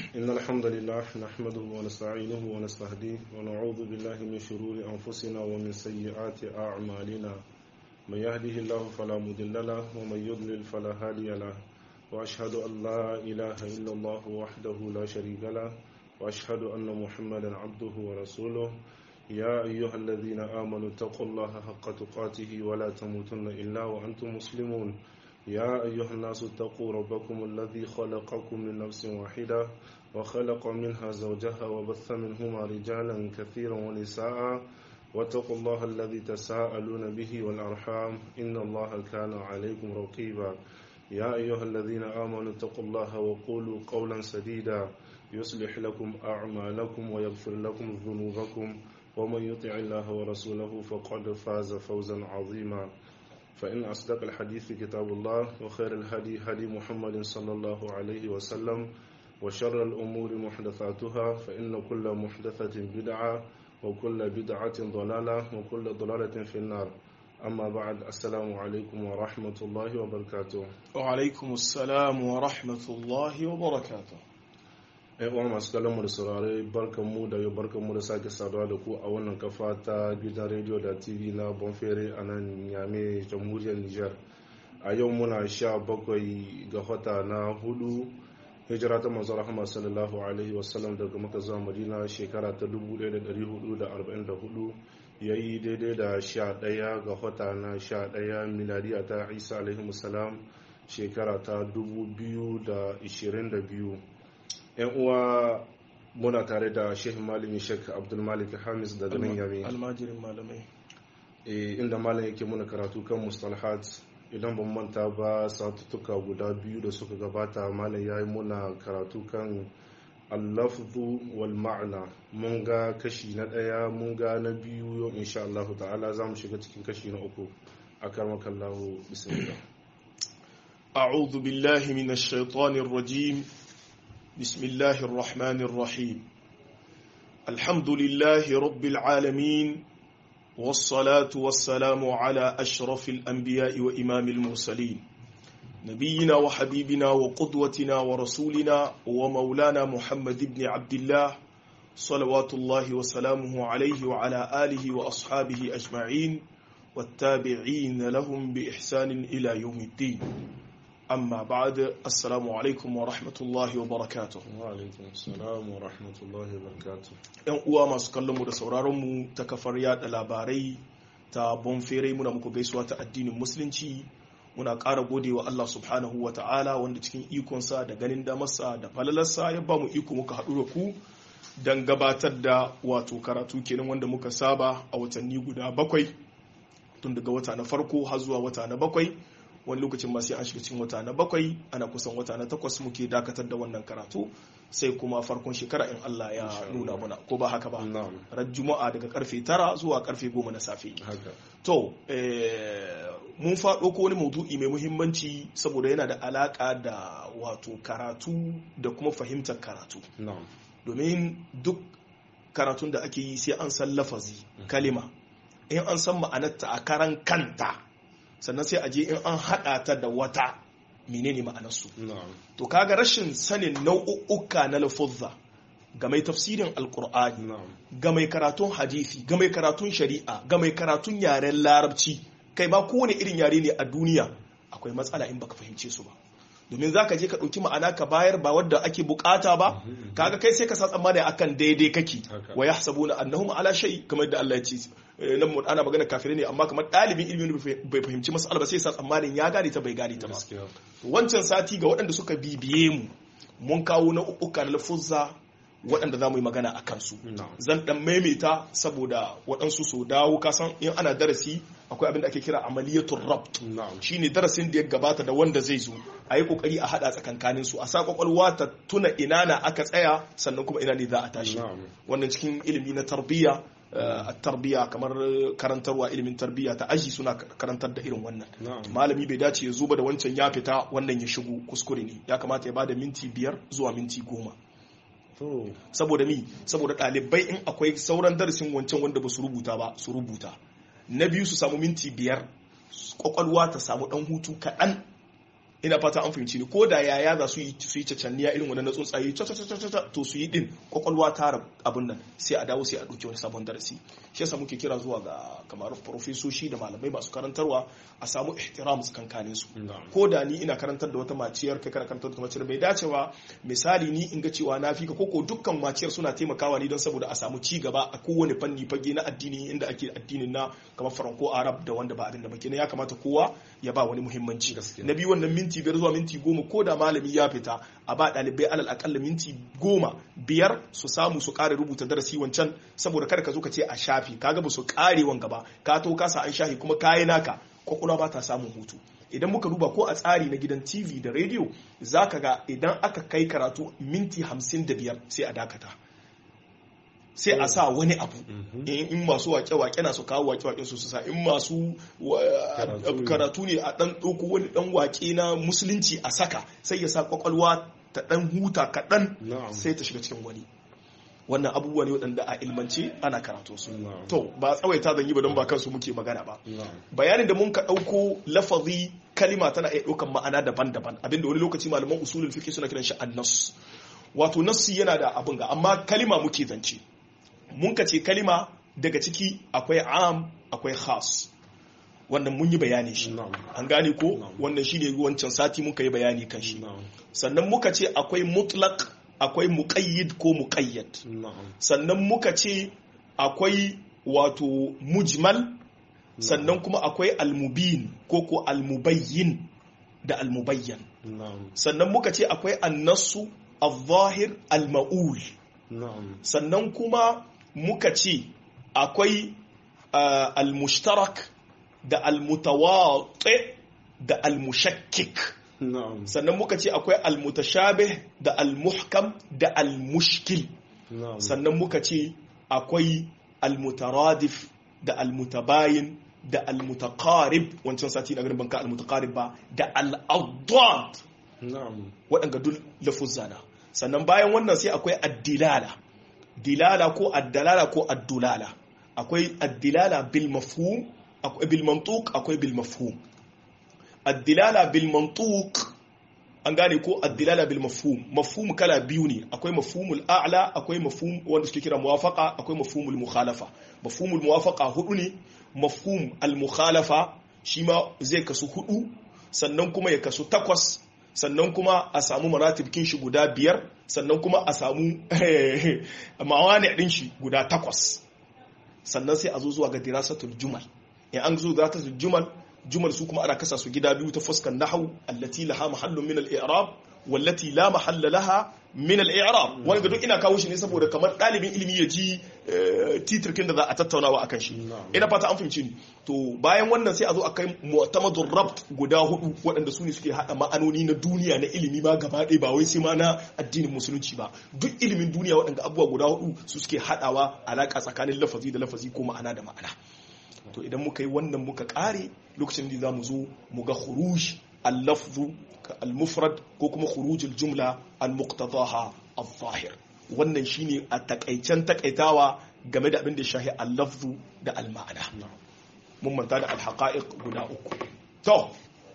إن الحمد لله نحمده ونستعينه ونستهديه ونعوذ بالله من شرور أنفسنا ومن سيئات أعمالنا من يهده الله فلا مضل له ومن يضلل فلا هادي له وأشهد أن لا إله إلا الله وحده لا شريك له وأشهد أن محمدا عبده ورسوله يا أيها الذين آمنوا اتقوا الله حق تقاته ولا تموتن إلا وأنتم مسلمون يا أيها الناس اتقوا ربكم الذي خلقكم من نفس واحدة وخلق منها زوجها وبث منهما رجالا كثيرا ونساء واتقوا الله الذي تساءلون به والأرحام إن الله كان عليكم رقيبا يا أيها الذين آمنوا اتقوا الله وقولوا قولا سديدا يصلح لكم أعمالكم ويغفر لكم ذنوبكم ومن يطع الله ورسوله فقد فاز فوزا عظيما فإن أصدق الحديث كتاب الله وخير الهدي هدي محمد صلى الله عليه وسلم وشر الأمور محدثاتها فإن كل محدثة بدعة وكل بدعة ضلالة وكل ضلالة في النار أما بعد السلام عليكم ورحمة الله وبركاته وعلaikum assalam wa rahmatullahi wa barakatuh ‘yan uwa masu kallon mu da saurare barkanmu da yau barkanmu da sake saduwa da ku a wannan kafa ta gidan rediyo da tv na bonfere a nan yame jamhuriyar nijar a yau muna sha bakwai ga wata na hudu hijira ta manzo rahama sallallahu alaihi wasallam daga maka zuwa madina shekara ta 1444 yayi daidai da sha ɗaya ga wata na sha ɗaya miladiya ta isa alaihi musalam shekara ta 2022 yan uwa muna tare da shehu malami shek abdulmalik hamis daga nan yami almajirin malamai inda malam yake muna karatu kan mustalhat idan ban manta ba satuttuka guda biyu da suka gabata malam ya yi muna karatu kan allafzu wal ma'ana mun ga kashi na ɗaya mun ga na biyu yau insha Allah ta'ala za mu shiga cikin kashi na uku a karmakallahu bismillah أعوذ بالله من الشيطان الرجيم بسم الله الرحمن الرحيم الحمد لله رب العالمين والصلاة والسلام على أشرف الأنبياء وإمام المرسلين نبينا وحبيبنا وقدوتنا ورسولنا ومولانا محمد بن عبد الله صلوات الله وسلامه عليه وعلى آله وأصحابه أجمعين والتابعين لهم بإحسان إلى يوم الدين amma ba'ad assalamu alaikum wa rahmatullahi wa barakatuh wa alaikum assalam wa rahmatullahi wa barakatuh yan uwa masu kallon mu da sauraron mu ta kafar yada labarai ta bonfere muna muku gaisuwa ta addinin musulunci muna ƙara gode wa Allah subhanahu wa ta'ala wanda cikin ikonsa da ganin damarsa da falalarsa ya ba mu iko muka haɗu da ku don gabatar da wato karatu kenan wanda muka saba a watanni guda bakwai tun daga wata na farko har zuwa wata na bakwai wani lokacin ma sai an shiga cikin wata na bakwai ana kusan wata na takwas muke dakatar da wannan karatu sai kuma farkon shekara in Allah ya nuna muna ko ba haka ba ran juma'a daga karfe tara zuwa karfe goma na safe to mun faɗo ko wani maudu'i mai muhimmanci saboda yana da alaka da wato karatu da kuma fahimtar karatu domin duk karatun da ake yi sai an san lafazi kalima in an san ma'anarta a karan kanta sannan sai a je in an haɗa ta da wata menene ma'anarsu to kaga rashin sanin nau'uka na lafuzza ga mai tafsirin alkur'ani ga mai karatun hadisi ga mai karatun shari'a ga mai karatun yaren larabci kai ba kowane irin yare ne a duniya akwai matsala in baka fahimce su ba domin za ka je ka ɗauki ma'ana ka bayar ba wadda ake bukata ba kaga kai sai ka sa tsammani akan daidai kake wa yahsabuna annahum ala shay kamar da Allah ya ce nan mu ana magana kafirai ne amma kamar ɗalibin ilimi bai fahimci mas'ala ba sai sa tsammanin ya gane ta bai gane ta ba wancan sati ga waɗanda suka bibiye mu mun kawo na uka na lafuzza waɗanda za mu yi magana a kansu zan ɗan maimaita saboda waɗansu so dawo kasan in ana darasi akwai abin da ake kira amaliyatul rabt shine darasin da ya gabata da wanda zai zo a yi kokari a haɗa tsakankanin su a sa kwakwalwa ta tuna ina na aka tsaya sannan kuma ina ne za a tashi wannan cikin ilimi na tarbiyya a tarbiyya kamar karantarwa ilimin tarbiyya ta aji suna karantar da irin wannan malami bai dace ya zuba da wancan ya fita wannan ya shigo kuskure ne ya kamata ya bada minti biyar zuwa minti goma saboda mi saboda ɗalibai in akwai sauran darasin wancan wanda ba su rubuta ba su rubuta na biyu su samu minti biyar kwakwalwa ta samu ɗan hutu kaɗan ina fata an fahimci ni ko da yaya za su yi su yi cacanniya irin wannan na tsuntsaye ta ta ta ta to su yi din kwakwalwa ta abin nan sai a dawo sai a ɗauki wani sabon darasi shi yasa muke kira zuwa ga kamar profesoshi da malamai masu karantarwa a samu ihtiram tsakankanin su ko da ni ina karantar da wata maciyar kai kana karantar da maciyar bai dace ba misali ni in ga cewa na fika koko dukkan maciyar suna taimakawa ni don saboda a samu ci gaba a kowane fanni fage na addini inda ake addinin na kamar faranko arab da wanda ba abin da ba ya kamata kowa ya ba wani muhimmanci na biyu wannan minti biyar zuwa minti goma ko da malami ya fita a ba ɗalibai alal akalla minti goma biyar su samu su ƙara rubuta darasi wancan saboda kada ka zo ka ce a shafi kaga ba su ƙare wanga ba ka to kasa an shafi kuma kayi naka kwakwalwa ba ta samun hutu idan muka duba ko a tsari na gidan tv da rediyo za ka ga idan aka kai karatu minti hamsin da biyar sai a dakata sai a sa wani abu in masu wake-wake na su kawo wake-wake su sa in masu karatu ne a dan ɗauko wani dan wake na musulunci a saka sai ya sa kwakwalwa ta dan huta kaɗan sai ta shiga cikin wani wannan abubuwa ne waɗanda a ilmance ana karatu su to ba tsawaita zan yi ba don ba kansu muke magana ba bayanin da mun ka ɗauko lafazi kalima tana iya ɗaukan ma'ana daban-daban abinda wani lokaci malaman usulul fiqh suna kiran shi annas wato nassi yana da abin ga amma kalima muke zance mun ka ce kalima daga ciki akwai am akwai khas wannan mun yi bayani shi an gane ko wannan shi ne wancan sati muka yi bayani kan shi sannan muka ce akwai mutlaq akwai muqayyid ko muqayyad sannan muka ce akwai wato mujmal sannan kuma akwai almubin ko ko almubayyin da almubayyan sannan muka ce akwai annasu al-zahir al-ma'ul sannan kuma muka ce akwai al-mushtarak da al-mutawati da al-mushakkik sannan muka ce akwai al-mutashabih da al-muhkam da al-mushkil sannan muka ce akwai al-mutaradif da al-mutabayin da al-mutaqarib wancan sati na garin banka al-mutaqarib ba da al-addad waɗanda duk lafuzzana sannan bayan wannan sai akwai addilala dilala ko addalala ko addulala akwai addilala bil mafhum akwai bil mantuq akwai bil mafhum addilala bil mantuq an gane ko addilala bil mafhum mafhum kala biyu ne akwai mafhumul a'la akwai mafhum wanda suke kira muwafaqa akwai mafhumul mukhalafa mafhumul muwafaqa hudu ne mafhum al mukhalafa shi ma zai kasu hudu sannan kuma ya kasu takwas sannan kuma a samu maratibkin shi guda biyar sannan kuma a samu mawani din shi guda takwas sannan sai a zo zuwa ga dirasatul jumal in an zo dirasatul jumal jumal su kuma ana kasa su gida biyu ta fuskan nahwu allati laha mahallun min al-i'rab wallati la mahalla laha min al-i'rab wani ga duk ina kawo shi ne saboda kamar dalibin ilimi ya ji titirkin da za a tattaunawa akan shi ina fata an fahimci ni to bayan wannan sai a zo akai mu'tamadur rabt guda hudu waɗanda su ne suke hada ma'anoni na duniya na ilimi ma gaba ɗaya ba wai sai ma na addinin musulunci ba duk ilimin duniya waɗanda abubuwa guda hudu su suke hadawa alaka tsakanin lafazi da lafazi ko ma'ana da ma'ana to idan muka yi wannan muka kare lokacin da za mu zo mu ga khuruj al-lafzu al-mufrad ko kuma khuruj al-jumla al-muqtadaha al-zahir wannan shine a takaicen takaitawa game da abin da shahi al-lafzu da al-ma'ana mun manta da al-haqa'iq guda uku to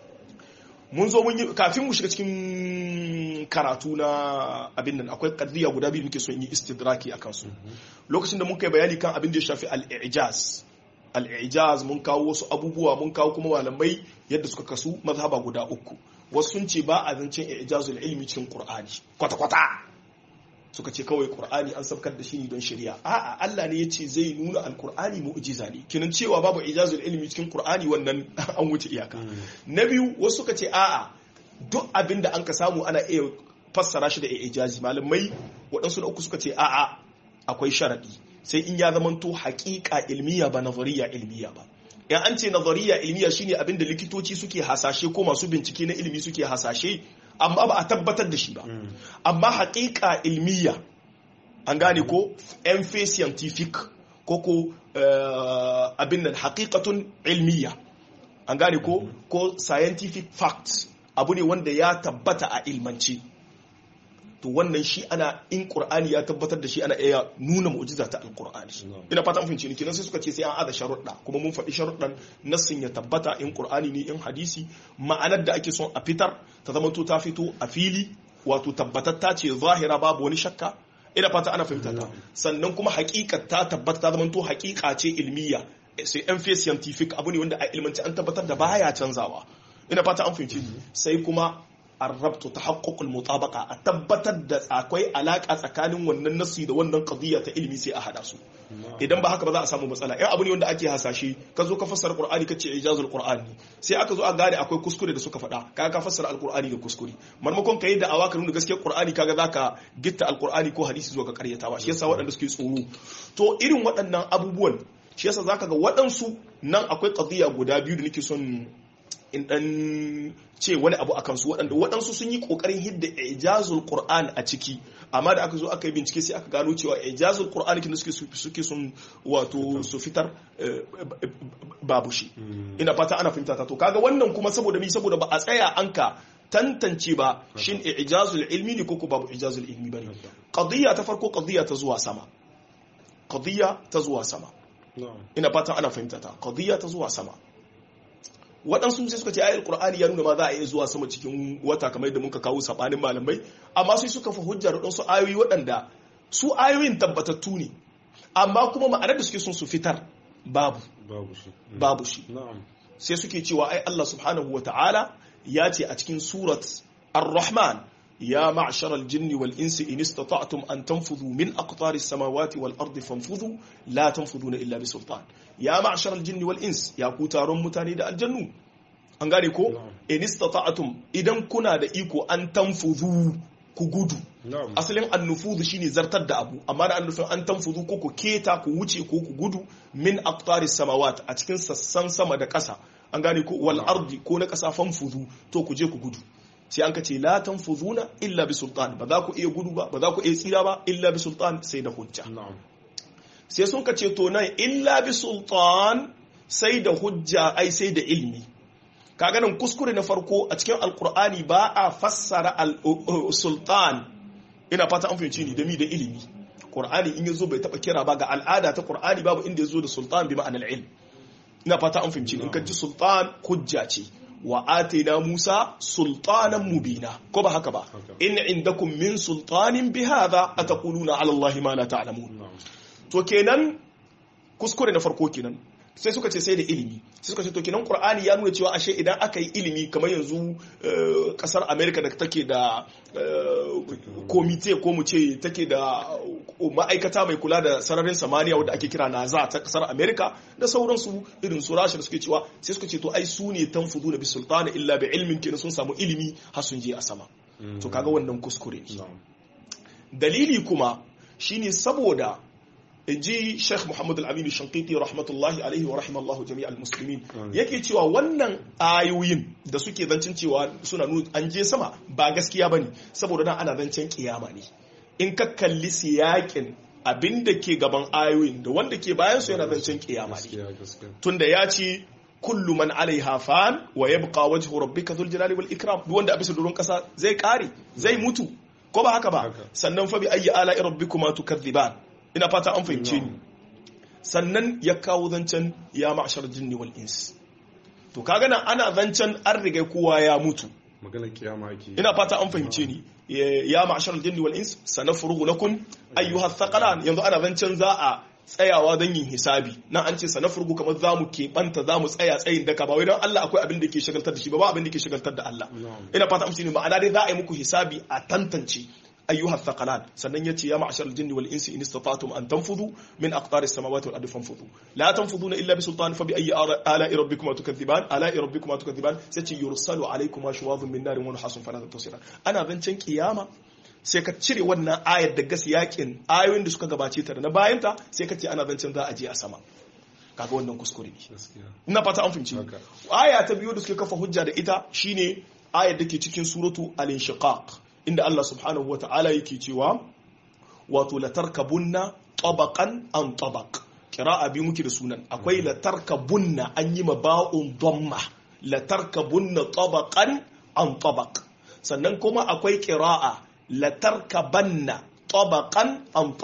mun zo mun yi kafin mu shiga cikin karatu na abin nan akwai kadriya guda biyu muke son yi istidraki akan su lokacin da muka yi bayani kan abin da ya shafi al-i'jaz al'ijaz mun kawo wasu abubuwa mun kawo kuma malamai yadda suka kasu mazhaba guda uku wasu sun ce ba a zancen ijazul ilmi cikin qur'ani kwata-kwata suka ce kawai qur'ani an sabkar da shi ne don shari'a a'a Allah ne ya ce zai nuna alqur'ani mu'jiza ne kinan cewa babu ijazul ilmi cikin qur'ani wannan an wuce iyaka na biyu wasu suka ce a'a duk abin da an ka samu ana iya fassara shi da ijazi malamai waɗansu da uku suka ce a'a akwai sharadi sai in ya zamanto haƙiƙa ilmiya ba nazariya ilmiya ba in an ce nazariya ilmiya shine abin da likitoci suke hasashe ko masu bincike na ilimi suke hasashe amma ba a tabbatar da shi ba amma haƙiƙa ilmiya an gane ko yan scientific ko ko abin nan haƙiƙatun ilmiya an gane ko ko scientific fact abu ne wanda ya tabbata a ilmance to wannan shi ana in qur'ani ya tabbatar da shi ana iya nuna mu'jiza ta alqur'ani ina fata mun fahimci ni kenan sai suka ce sai an ada sharuɗa kuma mun faɗi sharuɗan nassin ya tabbata in qur'ani ne in hadisi ma'anar da ake son a fitar ta zamanto ta fito a fili wato tabbatatta ce zahira babu wani shakka ina fata ana fahimta ta sannan kuma haƙiƙa ta tabbata ta zamanto haƙiƙa ce ilmiya sai yan fiye scientific abu ne wanda a ilmanci an tabbatar da baya canzawa ina fata an fahimci sai kuma arrabtu tahaqqukul mutabaqa a tabbatar da akwai alaka tsakanin wannan nasi da wannan qadiyya ta ilimi sai a hada su idan ba haka ba za a samu matsala in abu ne wanda ake hasashe ka zo ka fassara qur'ani kace ijazul qur'ani sai aka zo a gane akwai kuskure da suka faɗa kaga ka fassara alqur'ani da kuskure marmakon kai da awaka nuna gaskiyar qur'ani kaga zaka gitta alqur'ani ko hadisi zuwa ga karyatawa shi yasa waɗanda suke tsoro to irin waɗannan abubuwan shi yasa zaka ga waɗansu nan akwai qadiyya guda biyu da nake son in dan ce wani abu akan su waɗanda waɗansu sun yi ƙoƙarin hidda ijazul qur'an a ciki amma da aka zo aka yi bincike sai aka gano cewa ijazul qur'an kin suke suke sun wato su fitar babu shi ina fata ana fahimta ta to kaga wannan kuma saboda mi saboda ba a tsaya an ka tantance ba shin ijazul ilmi ne ko babu ijazul ilmi bane qadiyya ta farko qadiyya ta zuwa sama qadiyya ta zuwa sama ina fata ana fahimta ta qadiyya ta zuwa sama waɗansu sai suka ce ayar qur'ani ya nuna ma za a iya zuwa sama cikin wata kamar yadda muka kawo sabanin malamai amma sai suka fa hujja da ɗansu ayoyi waɗanda su ayoyin tabbatattu ne amma kuma ma'anar da suke son su fitar babu babu shi babu shi na'am sai suke cewa ai Allah subhanahu wa ta'ala ya ce a cikin surat ar-rahman ya ma'shar al-jinn wal insi in istata'tum an tanfudhu min aqtari as-samawati wal ardi fanfudhu la tanfuduna illa bi sultan ya ma'shar al-jinn wal ins ya ku taron mutane da aljannu an gane ko in istata'tum idan kuna da iko an tanfudhu ku gudu na'am asalin annufudu shine zartar da abu amma da annufin an tanfudu ko ku keta ku wuce ko ku gudu min aqtari samawat a cikin sassan sama da ƙasa an gane ko wal ardi ko na ƙasa fanfudu to ku je ku gudu sai an kace la tanfuduna illa bi sultan ba za ku iya gudu ba ba za ku iya tsira ba illa bi sultan sai da hujja na'am sai sun kace to nan illa bi sultan sai da hujja ai sai da ilmi kaga nan kuskure na farko a cikin alkur'ani ba a fassara sultan ina fata an fahimci ni da mi da ilimi qur'ani in yazo bai taba kira ba ga al'ada ta qur'ani babu inda yazo da sultan bi ma'anar ilm ina fata an fahimci ni in ka ji sultan hujja ce wa atina musa sultanan mubina ko ba haka ba Haka. in indakum min sultanin bi hadha ataquluna ala allahi ma la ta'lamun na'am to kenan kuskure na farko kenan sai suka ce sai da ilimi sai suka ce to kenan qur'ani ya nuna cewa ashe idan aka yi ilimi kamar yanzu eh, kasar america da take da eh, komite ko mu ce take da ma'aikata mai kula da sararin samaniya wadda ake kira naza ta kasar america da sauransu irin su rasha da suke cewa sai suka ce to ai su ne tanfudu da bisultana illa bi ilmin kenan sun samu ilimi har sun je a sama to kaga wannan kuskure ne na'am dalili kuma shine saboda ji Sheikh Muhammad Al-Amin Shankiti rahmatullahi alaihi wa rahimallahu jami'al muslimin Amin. yake cewa wannan ayoyin da suke zancin cewa suna nuna an je sama ba gaskiya bane saboda nan ana zancen kiyama ne in ka kalli siyakin abin da ke gaban ayoyin da wanda ke bayan su yana zancen kiyama ne gaskiya gaskiya tunda ya ce kullu man alaiha fan wa yabqa wajhu rabbika dhul jalali wal ikram duk wanda a bisa doron kasa zai kare zai mutu ko ba haka ba Haka. sannan fa bi ayyi ala rabbikuma tukadhiban ina fata an fahimce ni sannan ya kawo zancen ya ma'shar jinni wal ins to kaga nan ana zancen an riga kowa ya mutu magana kiyama ake yi. ina fata an fahimce ni ya ma'ashar jinni wal ins sanafrugu lakum ayyuha thaqalan yanzu ana zancen za a tsayawa don yin hisabi nan an ce sanafrugu kamar za mu keɓanta za mu tsaya tsayin daka ba wai don Allah akwai abin da ke shagaltar da shi ba ba abin da ke shagaltar da Allah Na'am. ina fata amshi ne ma'ana dai za a yi muku hisabi a tantance ayyuha thaqalan sannan yace ya ma'ashar jinni wal insi in istata'tum an tanfudu min aqtaris samawati wal ardi fanfudu la tanfuduna illa bi sultan fa bi ayyi ala'i rabbikuma tukadhiban ala'i rabbikuma tukadhiban sai ce yursalu alaykuma shuwadhun min narin wa nuhasun fala tasiran ana zancen kiyama sai ka cire wannan ayar da gas yakin ayoyin da suka gabace ta da na bayanta sai ka ce ana zancen za a je a sama kaga wannan kuskure ne gaskiya ina fata an fahimci Haka. aya ta biyu da suke kafa hujja da ita shine ayar da ke cikin suratu al-inshiqaq inda Allah subhanahu wa ta'ala yake cewa wato latarkabunna tabaqan an tabaq qira'a bi muke da sunan akwai latarkabunna an yi ma ba'un dhamma latarkabunna tabaqan an tabaq sannan kuma akwai qira'a latarkabanna tabaqan an tabaq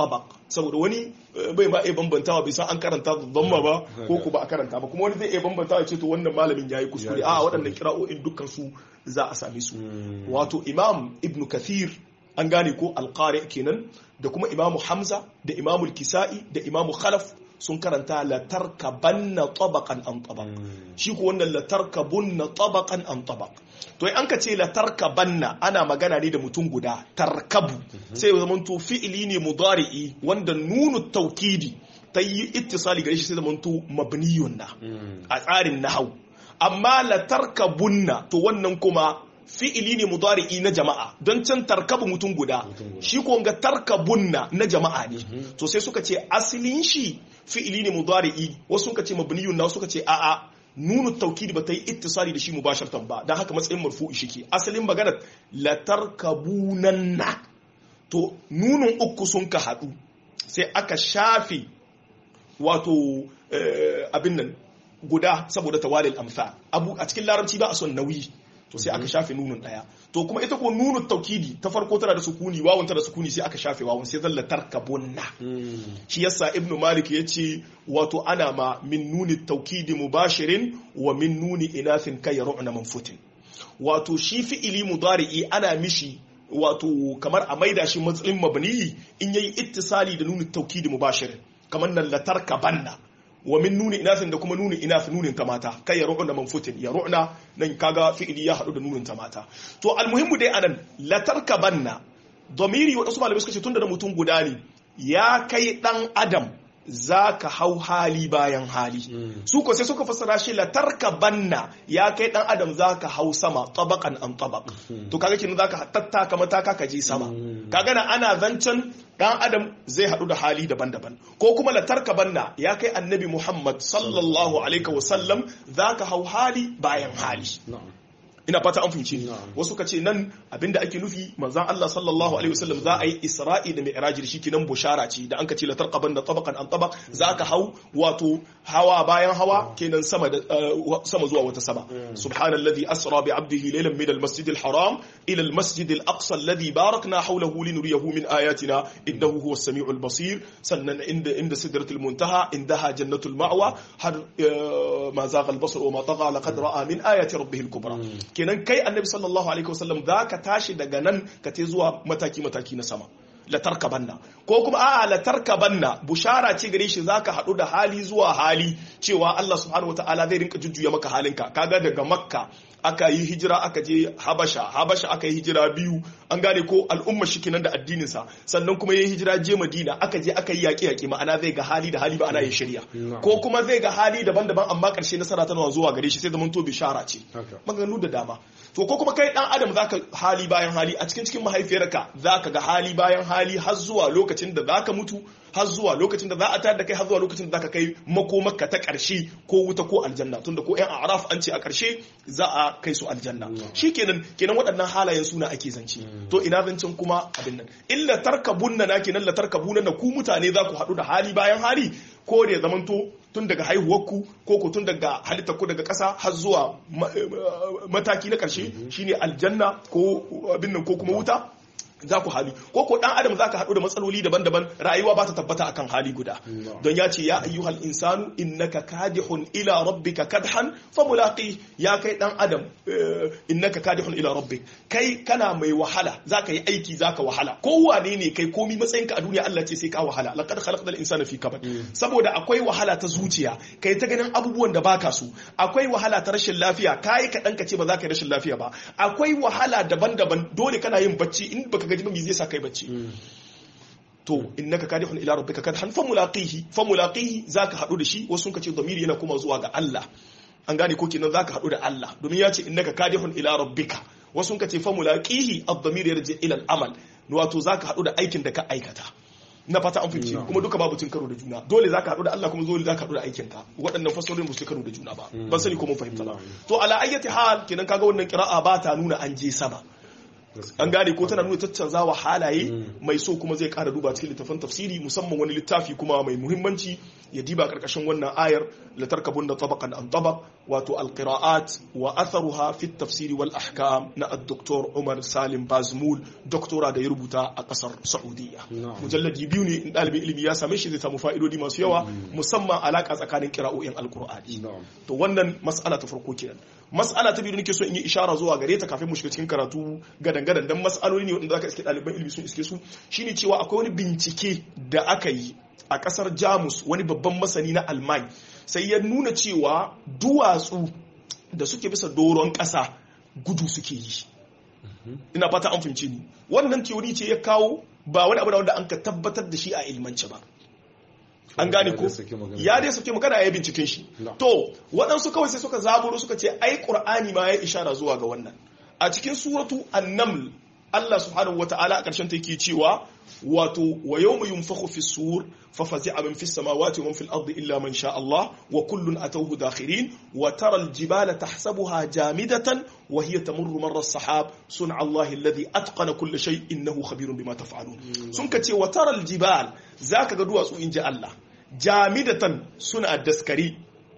saboda wani bai ma iya bambantawa bai san an karanta dhamma ba ko ku ba a karanta ba kuma wani zai iya bambantawa ce to wannan malamin yayi kuskure a waɗannan kira'o'in dukkan su za a same su wato imam ibnu kathir an gane ko alqari kenan da kuma imamu hamza da imamu kisa'i da imamu khalaf sun karanta latarkabanna tabaqan an tabaq shi ko wannan latarkabunna tabaqan an tabaq to an ka ce latarkabanna ana magana ne da mutum guda tarkabu sai zaman to fi'ili ne mudari'i wanda nunu taukidi ta yi ittisali gare shi sai zaman to mabniyun na a tsarin nahau amma latarkabunna to wannan kuma fi'ili ne mudari'i na jama'a don can tarkabu mutum guda shi ko ga tarkabunna na jama'a ne to sai suka ce asalin shi fi'ili ne mudari'i wasu suka ce mabniyun na suka ce a'a nunu taukidi ba ta yi ittisali da shi mubasharatan ba dan haka matsayin marfu'i shike asalin maganar la tarkabunanna to nunun uku sun ka hadu sai aka shafe wato abin nan guda saboda tawalil amsa abu a cikin larabci ba a son nauyi to sai aka shafe nunun daya to kuma ita ko nunun taukidi ta farko tana da sukuni wawun tana da sukuni sai aka shafe wawun sai zalla tarkabunna shi yasa ibnu malik yace wato ana ma min nuni taukidi mubashirin wa min nuni inathin kai ru'na manfutin wato shi fi'ili mudari'i ana mishi wato kamar a maida shi matsayin mabni in yayi ittisali da nuni taukidi mubashirin kamar nan la tarkabanna wa min nuni inasin da kuma nuni inas nunin ta mata kai ya ru'una manfutin ya ru'una nan kaga fi'ili ya hadu da nunin ta mata to almuhimmu dai anan la tarkabanna domiri wa wasu malamai suka ce tunda da mutum guda ne ya kai dan adam zaka hau hali bayan hali su ko sai suka fassara shi la tarkabanna ya kai dan adam zaka hau sama tabaqan an tabaq to kaga kin zaka tattaka mataka ka je sama kaga na ana zancen dan adam zai hadu da hali daban-daban ko kuma la tarkabanna ya kai annabi Muhammad sallallahu alaihi wasallam zaka hau hali bayan hali ina fata an fahimci wasu ka ce nan abinda ake nufi manzan Allah sallallahu alaihi wasallam za a yi isra'i da mi'raji shi kinan bushara ce da an ka ce la tarqaban da tabaqan an tabaq za ka hau wato hawa bayan hawa kenan sama da sama zuwa wata sama subhanalladhi asra bi abdihi laylan min al-masjid al-haram ila al-masjid al-aqsa alladhi barakna hawlahu linuriyahu min ayatina innahu huwa as-sami'ul basir sannan inda inda sidratul muntaha indaha jannatul ma'wa har ma zaqa al-basar wa ma tagha laqad ra'a min ayati rabbih al-kubra kenan kai annabi sallallahu alaihi wasallam za ka tashi daga nan ka te zuwa mataki-mataki na sama latarka banna ko kuma a'a latarka banna bushara ce gare shi zaka haɗu da hali zuwa hali cewa Allah subhanahu wataala zai rinka jujjuya maka halinka kaga daga makka aka yi hijira aka je habasha habasha aka yi hijira biyu an gane ko al'umma shi kenan da addininsa sannan kuma ya yi hijira je madina aka je aka yi yaƙi yaƙi ma'ana zai ga hali da hali ba ana yin shari'a ko kuma zai ga hali daban-daban amma ƙarshe nasara tana zuwa gare shi sai zaman to bishara ce maganganu da dama to ko kuma kai dan adam zaka hali bayan hali a cikin cikin mahaifiyarka zaka ga hali bayan hali har zuwa lokacin da zaka mutu har zuwa lokacin da za a tayar da kai har zuwa lokacin da zaka kai makomarka ta ƙarshe ko wuta ko aljanna tunda ko yan araf an ce a ƙarshe za a kai su aljanna shikenan kenan waɗannan halayen suna ake zance to ina zancen kuma abin nan illa tarkabunna na kenan la tarkabunna na ku mutane za ku haɗu da hali bayan hali ko da ya zamanto tun daga haihuwarku ko ku tun daga halittarku daga ƙasa har zuwa mataki na ƙarshe shine aljanna ko abin nan ko kuma wuta za ku hali ko ko dan adam zaka haɗu da matsaloli daban-daban rayuwa ba ta tabbata akan hali guda don ya ce ya ayyuhal insanu innaka kadihun ila rabbika kadhan fa mulaqi ya kai dan adam innaka kadihun ila rabbik kai kana mai wahala zaka yi aiki zaka wahala ko wane ne kai komi matsayinka a duniya Allah ce sai ka wahala laqad khalaqnal insana fi kabad saboda akwai wahala ta zuciya kai ta ganin abubuwan da baka so akwai wahala ta rashin lafiya kai ka dan ka ce ba za ka yi rashin lafiya ba akwai wahala daban-daban dole kana yin bacci in baka gaji ba me zai sa kai bacci to innaka kadihun ila rabbika kadhan fa mulaqihi fa mulaqihi zaka hadu da shi wasu sun kace zamiri yana kuma zuwa ga Allah an gane ko kenan zaka hadu da Allah domin ya ce innaka kadihun ila rabbika wasu sun kace fa mulaqihi ad-damir yarji ila al-amal wato zaka hadu da aikin da ka aikata na fata an fice kuma duka babu cin karo da juna dole zaka hadu da Allah kuma dole zaka hadu da aikin ka waɗannan fasarorin ba su karo da juna ba ban sani ko mun fahimta ba to ala ayyati hal kenan kaga wannan qira'a ba ta nuna an je sama an gane ko tana nuna caccanzawa halaye mai so kuma zai kara duba cikin littafin tafsiri musamman wani littafi kuma mai muhimmanci ya diba karkashin wannan ayar la tarkabun da tabaqan an tabaq wato alqira'at wa atharuha fi tafsiri wal ahkam na ad-doktor Umar Salim Bazmul doktora da ya rubuta a kasar Saudiya mujalladi biyu ne in dalibin ilimi ya same shi zai samu fa'idodi masu yawa musamman alaka tsakanin qira'o'in alqur'ani to wannan mas'ala ta farko kenan mas'ala ta biyu nake so in yi ishara zuwa gare ta kafin mu shiga cikin karatu gadan gadan dan mas'aloli ne wanda zaka iske ɗaliban ilimi sun iske su shine cewa akwai wani bincike da aka yi a kasar Jamus wani babban masani na Alman sai ya nuna cewa duwatsu da suke bisa doron ƙasa gudu suke yi ina fata an fahimci ni wannan teori ce ya kawo ba wani abu da wanda an ka tabbatar da shi a ilmance ba an gane ko ya dai sake magana ya binciken shi to waɗansu kawai sai suka zaburo suka ce ai qur'ani ma ya ishara zuwa ga wannan a cikin suratu an-naml Allah subhanahu wata'ala a ƙarshen ta yake cewa wato wa yawma yunfakhu fi sur fa fazi'a man fis samawati wa man fil ardi illa man sha Allah wa kullun atawhu dakhirin wa tara al jibala tahsabuha jamidatan wa hiya tamurru marra as-sahab sun'a Allah alladhi atqana kull shay innahu khabirun bima taf'alun sun ka ce wa tara al jibal zaka ga duwatsu inji Allah jamidatan suna daskari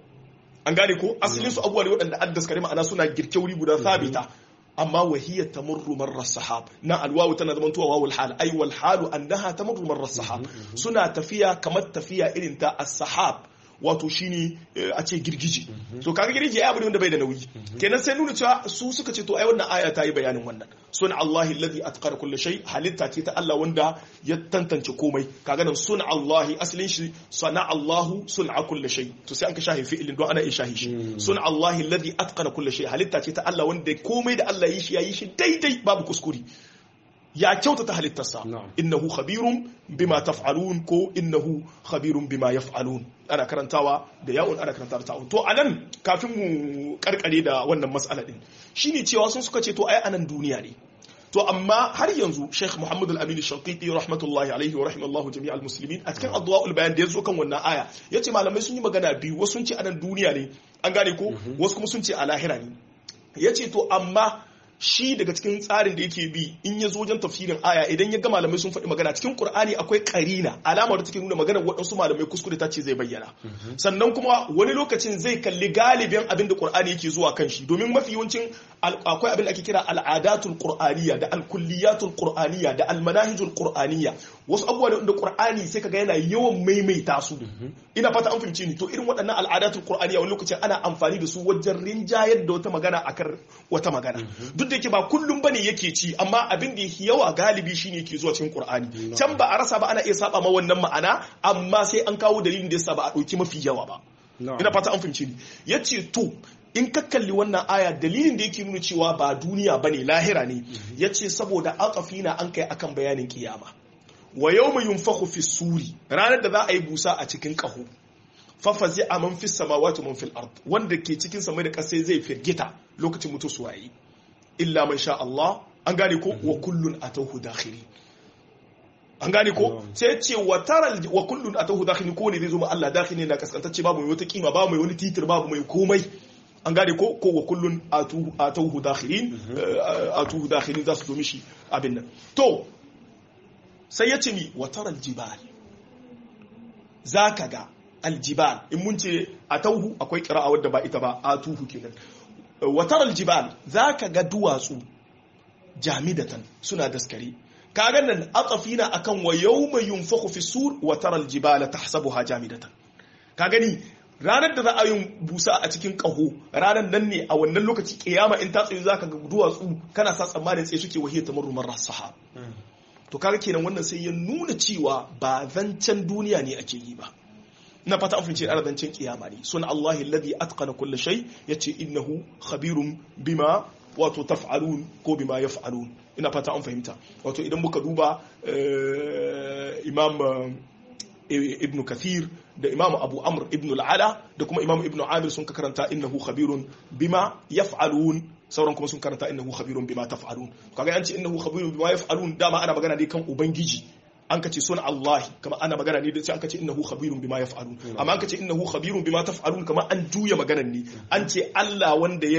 an gane ko asalin su abubuwa ne waɗanda an daskari ma'ana suna girke wuri guda sabita amma wahiyar tamurru marar sahab na alwawu tana zama tuwa wawul hal ai wal halu annaha tamurru marar sahab suna tafiya kamar tafiya irin ta as-sahab wato shine a ce girgije to kaga girgije ya abu wanda bai da nauyi kenan sai nuna cewa su suka ce to ai wannan aya ta yi bayanin wannan sun Allahi alladhi atqara kulli shay halitta ce ta Allah wanda ya tantance komai kaga nan sun Allahi asalin shi sana Allahu sun'a kulli shay to sai an ka shahi fi'ilin don ana iya shahi shi sun Allahi alladhi atqara kulli shay halitta ce ta Allah wanda komai da Allah yi shi yayi shi daidai babu kuskure ya kyautata halittarsa innahu khabirun bima taf'alun ko innahu khabirun bima yaf'alun ana karantawa da yawon ana karantawa da ta'un to anan kafin mu karkare da wannan mas'ala din shine cewa sun suka ce to ai anan duniya ne to amma har yanzu Sheikh Muhammad Al-Amin Al-Shanqiti rahmatullahi alaihi wa rahimallahu jami'al muslimin a cikin adwa'ul bayan da yazo kan wannan aya yace malamai sun yi magana biyu wasu sun ce anan duniya ne an gane ko wasu kuma sun ce a lahira ne yace to amma shi daga cikin tsarin da yake bi in ya zo wajen tafsirin aya idan ya ga malamai sun faɗi magana cikin Qur'ani akwai karina alamar da take nuna magana waɗansu malamai kuskure ta ce zai bayyana sannan kuma wani lokacin zai kalli galibin abin da Qur'ani yake zuwa kan shi domin mafi yawancin akwai abin da ake kira al'adatul qur'aniyya da alkulliyatul qur'aniyya da almanahijul qur'aniyya wasu abubuwa da Qur'ani sai kaga yana yawan maimaita su ina fata an fahimci ni to irin waɗannan al'adatul qur'aniyya wani lokacin ana amfani da su wajen rinjayar da wata magana akan wata magana duk da yake ba kullum bane yake ci amma abin da yake yawa galibi shine yake zuwa cikin Qur'ani can ba a rasa ba ana iya saba ma wannan ma'ana amma sai an kawo dalilin da yasa ba a dauki mafi yawa ba ina fata an fahimci ni yace to in ka kalli wannan aya dalilin da yake nuna cewa ba duniya bane lahira ne yace saboda aqafina an kai akan bayanin kiyama wa yawma yunfakhu fi suri ranar da za a yi busa a cikin kaho fafazi a man fi samawati man fil ard wanda ke cikin samai da ƙasa zai firgita lokacin mutu su waye illa man sha Allah an gane ko wa kullun atawhu dakhiri an gane ko sai ce wa taral wa kullun atawhu dakhiri ko ne zai zo ma Allah dakhiri na kaskantacce babu mai wata kima babu mai wani titir babu mai komai an gane ko ko wa kullun atawhu dakhirin atuhu dakhirin za su zo mishi abin nan to sai ya ce mi wa taral jibal zaka ga aljibal in mun ce a tauhu akwai kira'a wadda ba ita ba a tuhu kenan watar aljibal za ka ga duwatsu jamidatan suna daskare kaga nan atafina akan wa yawma yunfakhu fi sur watar aljibala tahsabuha jamidatan ka gani ranar da za a yi busa a cikin kaho ranar nan ne a wannan lokaci kiyama in ta tsaye zaka ga duwatsu kana sa tsammanin tsaye suke wahiyar tamarrumar rasaha to kaga kenan wannan sai ya nuna cewa ba zancen duniya ne ake yi ba na fata an fince arzancin kiyama ne sun Allah alladhi atqana kulli shay yace innahu khabirun bima wato taf'alun ko bima yaf'alun ina fata an fahimta wato idan muka duba imam ibn kathir da imam abu amr ibn al-ala da kuma imam ibn amir sun ka karanta innahu khabirun bima yaf'alun sauran kuma sun karanta innahu khabirun bima taf'alun kaga an ce innahu khabirun bima yaf'alun dama ana magana ne kan ubangiji an ka ce sun Allah kama ana magana ne da sai an ka ce innahu khabirun bima yaf'alun amma an ka ce innahu khabirun bima taf'alun kama an juya maganar ne an ce Allah wanda ya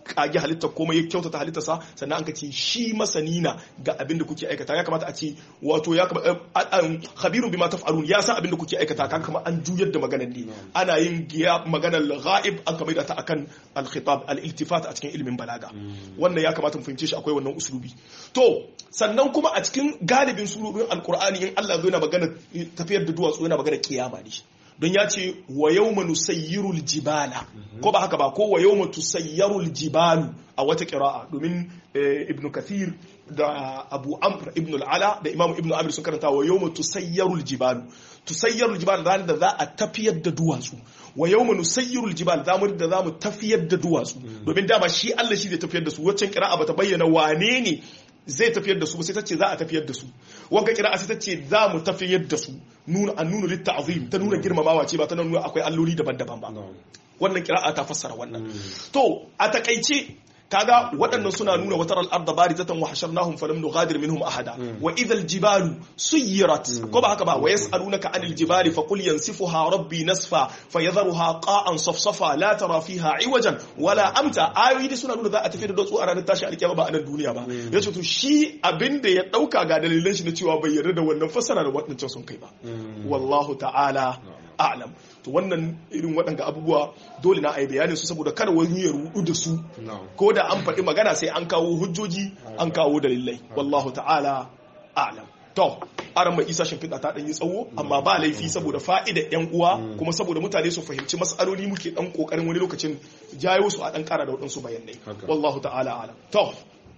kage halitta komai ya kyautata halittarsa sannan an ka ce shi masani na ga abin da kuke aikata ya kamata a ce wato ya kamata khabirun bima taf'alun ya san abin da kuke aikata kan kamar an juyar da maganar ne ana yin giya maganar ghaib an kamar da ta akan al-khitab al-iltifat a cikin ilimin balaga wannan ya kamata mu fahimce shi akwai wannan uslubi to sannan kuma a cikin galibin surobin alkur'ani in Allah zai na magana tafiyar da duwatsu yana magana kiyama ne don ya ce wa yawma nusayyirul jibala ko ba haka ba ko wa yawma tusayyarul jibalu a wata qira'a domin ibn kathir da abu amr ibn al-ala da imam ibn amir sun karanta wa yawma tusayyarul jibalu tusayyarul jibal ranar da za a tafiyar da duwatsu wa yawma nusayyirul jibal zamu da zamu tafiyar da duwatsu domin dama shi Allah shi zai tafiyar da su waccan qira'a bata bayyana wane ne zai tafiyar da su sai ta ce za a tafiyar da su wanka kira sai ta ce za mu tafiyar da su nuna an nuna litta azim ta nuna girmamawa ce ba ta nuna akwai alloli daban-daban ba wannan kira'a ta fassara wannan to a takaice kaga waɗannan suna nuna wata al'arda barizatan wa hasharnahum falam nughadir minhum ahada wa idhal jibalu suyirat ko ba haka ba wa yas'alunaka anil jibali faqul yansifuha rabbi nasfa fayadharuha qa'an safsafa la tara fiha iwajan wala amta ayoyi da suna nuna za a tafi da dutsu a ranar tashi alkiyama ba a nan duniya ba yace to shi abinda ya dauka ga dalilan shi na cewa bai yarda da wannan fassara da waɗancan sun kai ba wallahu ta'ala a'lam to wannan irin waɗanga abubuwa dole na a yi bayanin su saboda kada wani ya rudu da su ko da an faɗi magana sai an kawo hujjoji an kawo dalilai wallahu ta'ala a'lam to aran mai isa shimfiɗa ta ɗan yi tsawo amma ba laifi saboda fa'ida yan uwa kuma saboda mutane su fahimci matsaloli muke ɗan ƙoƙarin wani lokacin jayo su a ɗan ƙara da waɗansu bayanai wallahu ta'ala a'lam to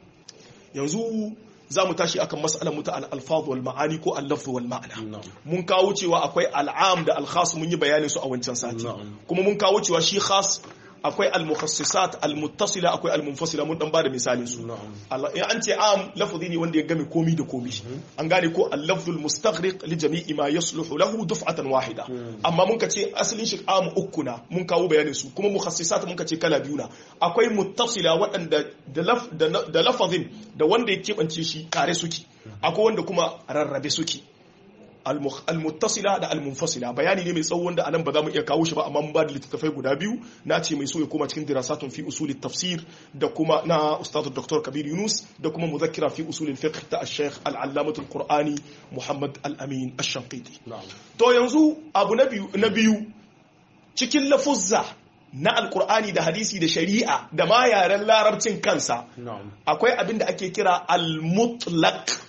yanzu za mu tashi akan mas'alar muta al-alfaz wal ma'ani ko al-lafz wal ma'ana mun kawo cewa akwai al'am da al-khas mun yi bayanin su a wancan sati kuma mun kawo cewa shi khas akwai al-mukhassisat al-muttasila akwai al-munfasila mun dan bada misalin su in an ce am lafzi ne wanda ya game komi da komi an gane ko al-lafzul mustaghriq li jami'i ma yasluhu lahu duf'atan wahida amma mun ce asalin shi am uku na mun kawo bayanin su kuma mukhassisat mun ce kala biyu na akwai muttasila waɗanda da lafazin da wanda ya keɓance shi tare suke akwai wanda kuma rarrabe suke almuttasila da almunfasila bayani ne mai tsawo wanda anan ba za mu iya kawo shi ba amma mun ba da littattafai guda biyu na ce mai so ya koma cikin dirasatun fi usulit tafsir da kuma na ustadu dr kabir yunus da kuma muzakkira fi usulil fiqh ta al-sheikh al-allamah al-qur'ani muhammad al-amin ash-shanqiti to yanzu abu na biyu na biyu cikin lafuzza na alkur'ani da hadisi da shari'a da ma yaren larabcin kansa akwai abin da ake kira al-mutlaq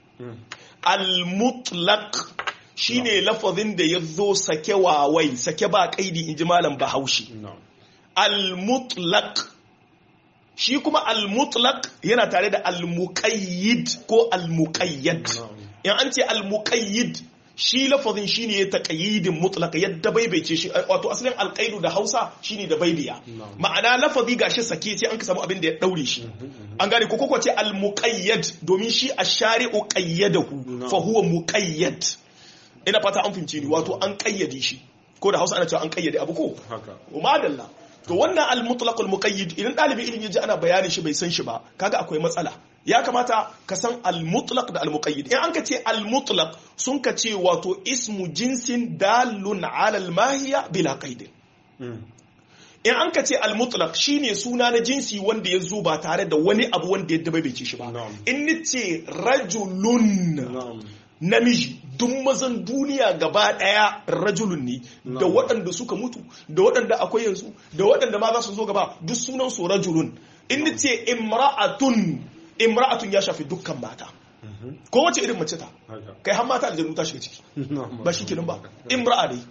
al-mutlaq shine lafazin da ya zo sake wawai sake ba kaidi inji malam bahaushe al-mutlaq shi kuma al-mutlaq yana tare da al-muqayyid ko al-muqayyad in an ce al-muqayyid shi lafazin shine ya taqayyidin mutlaq yadda baibaice shi wato asalin alqaidu da Hausa shine da baibiya ma'ana lafazi gashi sake sai an ka samu abin da ya daure shi an gane ko koko ce al-muqayyad domin shi ash-shari'u qayyadahu fa huwa muqayyad ina fata an fahimce ni wato an kayyade shi ko da Hausa ana cewa an kayyade abu ko haka madalla to wannan al-mutlaq al-muqayyid idan dalibin ilimi yaji ana bayani shi bai san shi ba kaga akwai matsala ya kamata ka san al-mutlaq da al-muqayyid in an ka ce al-mutlaq sun ka ce wato ismu jinsin dalun ala al-mahiya bila qaid in an ka ce al-mutlaq shine suna na jinsi wanda ya zo ba tare da wani abu wanda ya dabaice shi ba in ni ce rajulun namiji duk mazan duniya gaba daya rajulun ne da waɗanda suka mutu da waɗanda akwai yanzu da waɗanda ma za su zo gaba duk sunan su rajulun in ni ce imra'atun imra'atun ya shafi dukkan mata ko wace irin mace ta kai har mata aljanu ta shiga ciki ba shi kenan ba imra'a dai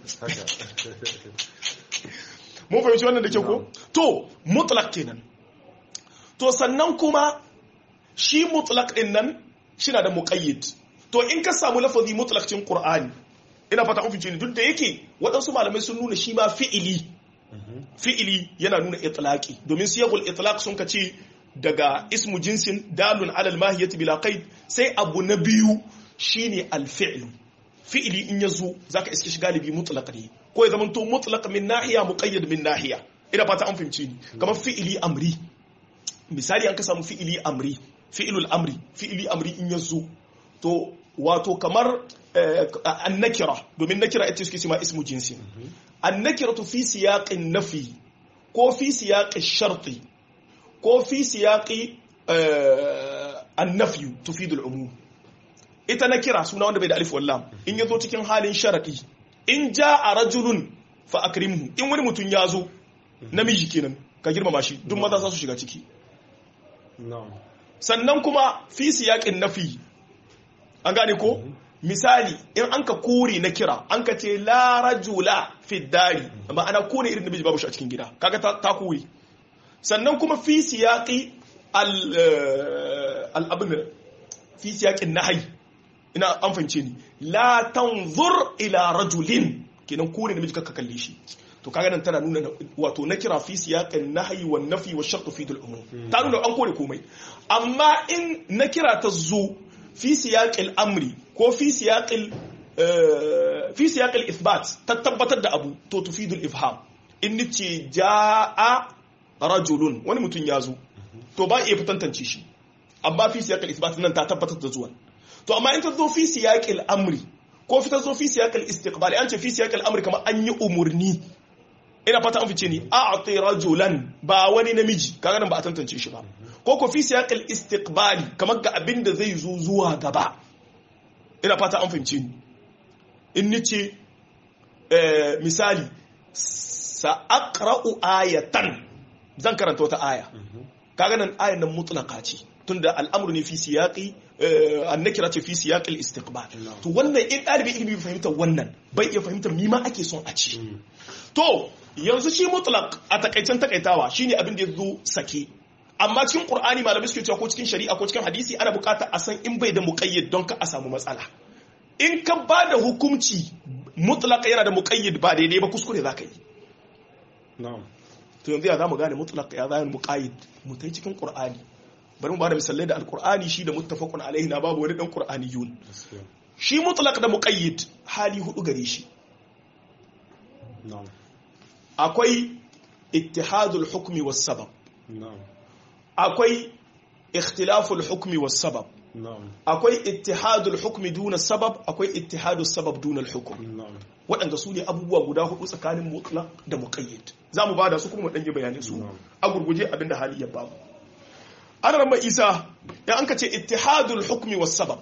mun fahimci wannan da ke ko to mutlaq kenan to sannan kuma shi mutlaq din nan shi na da muqayyid to in ka samu lafazi mutlaq cikin qur'ani ina fata kun fice ni duk da yake waɗansu malamai sun nuna shi ma fi'ili fi'ili yana nuna itlaqi domin siyagul itlaq sun ka ce daga ismu jinsin dalun alal mahiyati bila qaid sai abu na biyu shine alfi'lu fi'ili in yazo zaka iske shi galibi mutlaq ne ko ya zama to mutlaq min nahiya muqayyad min nahiya ina fata an fahimci ni kamar fi'ili amri misali an ka samu fi'ili amri fi'ilul amri fi'ili amri in yazo to wato kamar annakira domin nakira ita suke cewa ismu jinsin annakiratu fi siyaqin nafi ko fi siyaqin sharti ko fi siyaqi an-nafyu tufidu al-umum ita na kira suna wanda bai da alif wallam in yazo cikin halin sharadi in jaa rajulun fa akrimhu in wani mutum ya zo namiji kenan ka girmama shi duk maza za su shiga ciki na'am sannan kuma fi siyaqin nafi an gane ko misali in an ka kore na kira an ka ce la rajula fi dari ma'ana kore irin namiji babu shi a cikin gida kaga ta, ta kore sannan kuma fi siyaqi al al abin fi siyaqin nahyi ina an fahimce ni la tanzur ila rajulin kenan kore namiji kakka kalle shi to kaga nan tana nuna wato na kira fi siyaqin nahyi wan nafi wa shart fi dal umum ta nuna an kore komai amma in na kira ta zo fi siyaqil amri ko fi siyaqil fi siyaqil ithbat ta tabbatar da abu to tufidul ifham in nace jaa rajulun wani mutum ya zo to ba iya tantance shi amma fi siyaqil ithbat nan ta tabbatar da zuwan to amma in ta zo fi siyaqil amri ko fi ta zo fi siyaqil istiqbali an ce fi siyaqil amri kamar an yi umurni ina fata an fice ni a'ti rajulan ba wani namiji kaga nan ba a tantance shi ba ko ko fi siyaqil istiqbali kamar ga abin da zai zo zuwa gaba ina fata an fahimce ni in nice eh, misali sa aqra'u ayatan zan karanta wata aya kaga nan ayan nan mutlaqa ce tunda al'amru ne fi siyaqi annakira ce fi siyaqil istiqbal to wannan in dalibi ilimi bai fahimta wannan bai iya fahimta mima ake son a ci to yanzu shi mutlaq a takaicen takaitawa shine abin da yazo sake amma cikin qur'ani malamai suke cewa ko cikin shari'a ko cikin hadisi ana buƙatar a san in bai da muqayyid don ka a samu matsala in ka ba da hukunci mutlaq yana da muqayyid ba daidai ba kuskure zaka yi na'am to yanzu ya zamu gane mutlaq ya zama muqayyid mu tai cikin qur'ani bari mu ba da misalai da alqur'ani shi da muttafaqun alaihi na babu wani dan qur'aniyun gaskiya shi mutlaq da muqayyid hali hudu gare shi na'am akwai ittihadul hukmi was sabab na'am akwai ikhtilaful hukmi was sabab na'am akwai ittihadul hukmi duna sabab akwai ittihadus sabab duna al-hukm na'am waɗanda su ne abubuwa guda hudu tsakanin mutlaq da muqayyad za mu bada su kuma mu ɗan yi bayanin su Na'am. a gurguje abinda hali ya babu an rama isa ya an ka ce ittihadul hukmi was sabab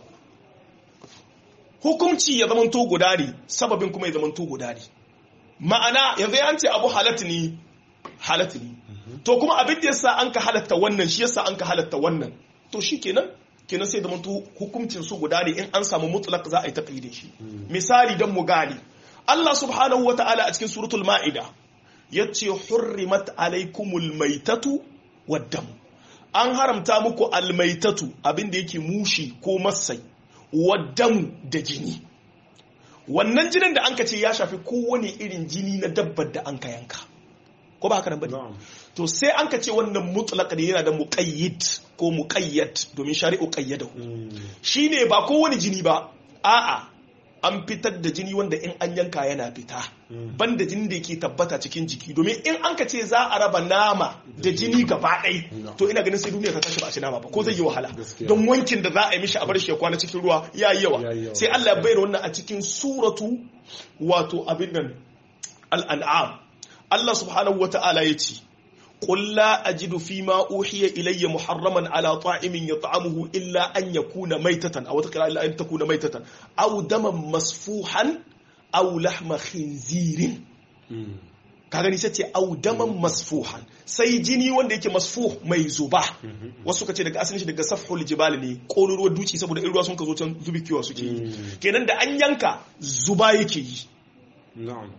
hukumci ya zamanto guda ne sababin kuma ya zamanto guda ne ma'ana yanzu ya ce abu halatta ne halatta ne to kuma abin da yasa an ka halatta wannan shi yasa an ka halatta wannan to shi kenan kenan sai zamanto hukuncin su guda ne in an samu mutlaq za a yi taqyidin shi misali dan mu gane Allah subhanahu wa ta'ala a cikin suratul ma'ida yace hurrimat alaikumul maitatu waddam an haramta muku almaitatu abinda yake mushi ko masai waddamu da jini wannan jinin da an ka ce ya shafi kowane irin jini na dabbar da an ka yanka ko ba haka nan bane na'am to sai an ka ce wannan mutlaq ne yana da muqayyid ko muqayyad domin shari'u qayyadahu Mm. shine ba kowane jini ba a'a an fitar da jini wanda in an yanka yana fita banda jini da ke tabbata cikin jiki domin in an ka ce za a raba nama da jini gaba ɗai to ina ganin sai duniya ta tashi ba a ci nama ba ko zai yi wahala Gaskiya. don wankin da za a yi mishi a bar shi ya kwana cikin ruwa ya yi Ya yi yawa yawa. sai Allah ya bayyana wannan a cikin suratu wato abin nan al'an'am Allah subhanahu wata'ala ya ce قل لا أجد فيما أوحي إلي محرما على طاعم يطعمه إلا أن يكون ميتة أو تقرأ إلا أن تكون ميتة أو دما مسفوحا أو لحم خنزير Mm. ka gani sai ce au daman masfuhan sai jini wanda yake masfuh mai zuba wasu ka ce daga asalin shi daga safhul jibal ne kololuwar duci saboda in ruwa sun ka zo can zubi kiwa suke yi Mm. kenan da an yanka zuba yake yi na'am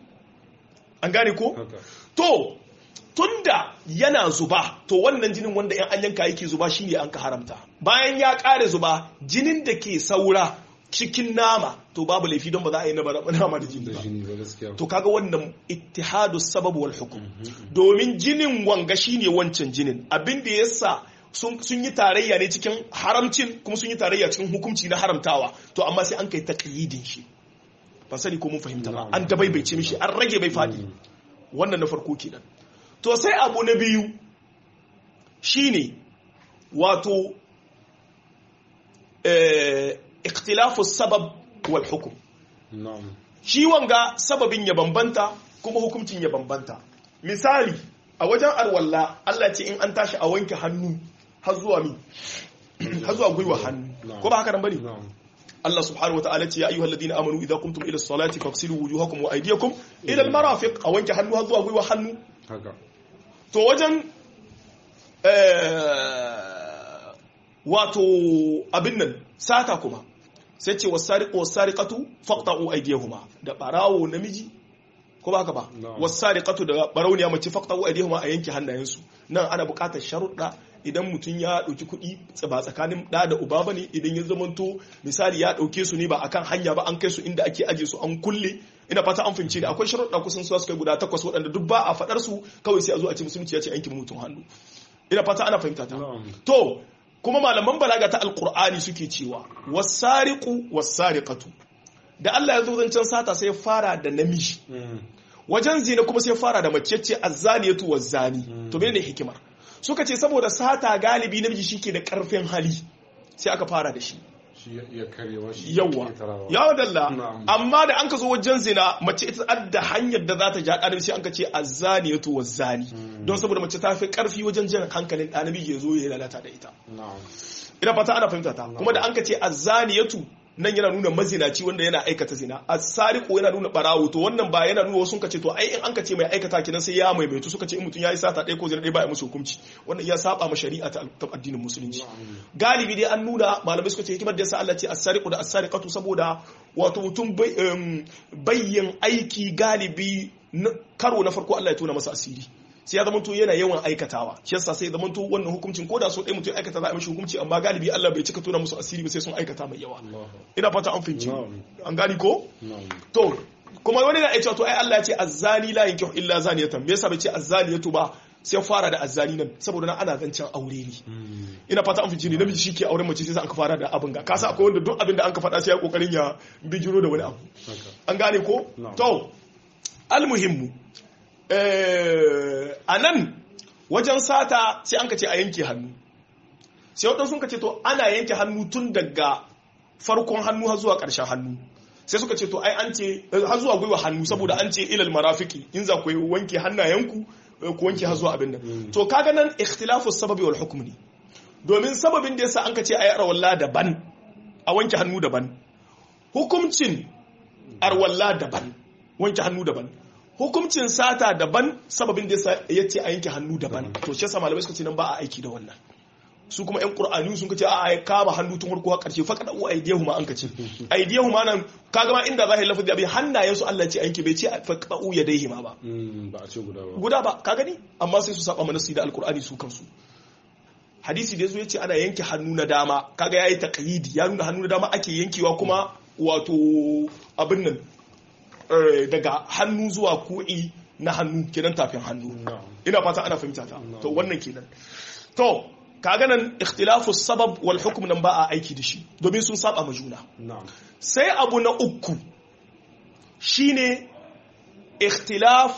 an gane ko haka to tunda yana zuba to wannan jinin wanda yan an yanka yake zuba shine an ka haramta bayan ya kare zuba jinin da ke saura cikin nama to babu laifi don ba za a yi nama nama da jini da ba jini ba gaskiya to kaga wannan ittihadu sabab wal hukum domin jinin wanga shine wancan jinin abin da yasa sun sun yi tarayya ne cikin haramcin kuma sun yi tarayya cikin hukunci na haramtawa to amma sai an kai taqyidin shi ban sani ko mun fahimta ba Na'am. an dabaibace mishi an rage bai fadi Mm. wannan na farko kenan to sai abu na biyu shine wato eh, ikhtilafu sabab wal hukum na'am shi wanga sababin ya bambanta kuma hukuncin ya bambanta misali a wajen arwalla Allah ce in an tashi a wanke hannu har zuwa mi har zuwa gwiwa hannu ko ba haka nan bane na'am Allah subhanahu wa ta'ala ce ya ayyuhal ladina amanu idza qumtum ila as-salati faghsilu wujuhakum wa aydiyakum ila al-marafiq a wanke hannu har zuwa gwiwa hannu haka to wajen eh, wato abin nan sata kuma sai ce wasariqu wasariqatu faqta'u aydiyahuma da barawo namiji ko ba haka ba Na'am. wasariqatu da barauniya mace faqta'u aydiyahuma a yanke hannayensu nan ana buƙatar sharuɗa idan mutum ya ɗauki kuɗi ba tsakanin ɗa da uba ba ne idan ya zamanto misali ya ɗauke su ne ba akan hanya ba an kai su inda ake aje su an kulle ina fata an fahimci da akwai sharuɗa kusan su kai guda takwas waɗanda duk ba a faɗar su kawai sai a zo a ce musulunci ya ce yankin mutum hannu ina fata ana fahimta ta na'am to kuma malaman balaga ta alkur'ani suke cewa wasariqu wasariqatu da Allah ya zo zancen sata sai ya fara da namiji Mm. wajen zina kuma sai ya fara da mace ce azzaniyatu wazzani to menene hikimar suka ce saboda sata galibi namiji shike da karfin hali sai aka fara da shi shi ya- ya karewa shi yawa ya tarawa. yawa dalla Na'am. amma da an ka zo wajen zina mace ita adda hanyar da za ta ja ɗanabi sai an ka ce azzaniyatu wazzani don saboda mace ta fi karfi wajen jan hankalin ɗanabi ya zo ya lalata da ita na'am ina fata ana fahimta ta kuma da an ka ce azzaniyatu nan yana nuna mazinaci wanda yana aikata zina as-sariqu yana nuna barawo to wannan ba yana nuna wasu ka ce to ai in an ka ce mai aikata kinan sai ya maimaitu suka ce in mutum yayi sata ɗaya ko zina ɗaya ba ya musu hukunci wannan ya saba ma shari'a ta ta addinin musulunci galibi dai an nuna malamai suka ce hikimar da yasa Allah ce as-sariqu da as-sariqatu saboda wato mutum bai- em, bayyin aiki galibi na- karo na farko Allah ya tona masa asiri sai ya zamanto yana yawan aikatawa shi yasa sai ya zamanto wannan hukuncin ko da so ɗaya mutum ya aikata za a mishi hukunci amma galibi Allah bai cika tona musu asiri ba sai sun aikata mai yawa Allah ina fata an fahimci Na'am. an gani ko na'am to kuma wani na iya cewa to ai Allah ya ce azzani la yankihu illa zaniyatan me yasa bai ce azzaniyatu ba sai ya fara da azzani nan saboda nan ana zancen aure ne Mm. ina fata an fahimci ne namiji shi ke auren mace sai an ka fara da abin ga kasa akwai wanda duk abin da an ka faɗa sai ya kokarin ya bijiro da wani abu haka an gane ko to Na'am. almuhimmu eh, a nan wajen sata sai an ka ce a yanke hannu sai waɗansu sun ka ce to ana yanke hannu tun daga farkon hannu har zuwa ƙarshen hannu sai suka ce to ai an ce eh, har zuwa gwiwa hannu saboda an ce ilal marafiki in za ku yi wanke hannayenku eh, ku wanke har zuwa abin nan to kaga nan ikhtilafu sababi wal hukm ne domin sababin da yasa an ka ce ayi arwalla daban a wanke hannu daban hukumcin arwalla daban wanke hannu daban hukumcin sata daban sababin da yasa yace a yanke hannu daban to shi yasa malamai suka ce nan ba a aiki da wannan su kuma yan qur'ani sun kace a a kama hannu tun farko har karshe fa kada u aidiyahu ma an kace aidiyahu ma nan kaga ma inda zahiri lafazi abin hannayen su Allah ya ce a yanke bai ce fa kada u yadaihi ma ba Mm, ba a ce guda ba guda ba ka gani amma sai su saba mana su da alqur'ani su kansu hadisi da yazo yace ana yanke hannu na dama kaga yayi taqyidi ya nuna hannu na dama ake yankewa kuma wato abin nan eh, daga hannu zuwa ku'i na hannu kenan tafin hannu na'am ina fata ana fahimta ta to wannan kenan to kaga nan ikhtilafu sabab wal hukm nan ba a aiki da shi domin sun saba ma juna na'am sai abu na uku shine ikhtilaf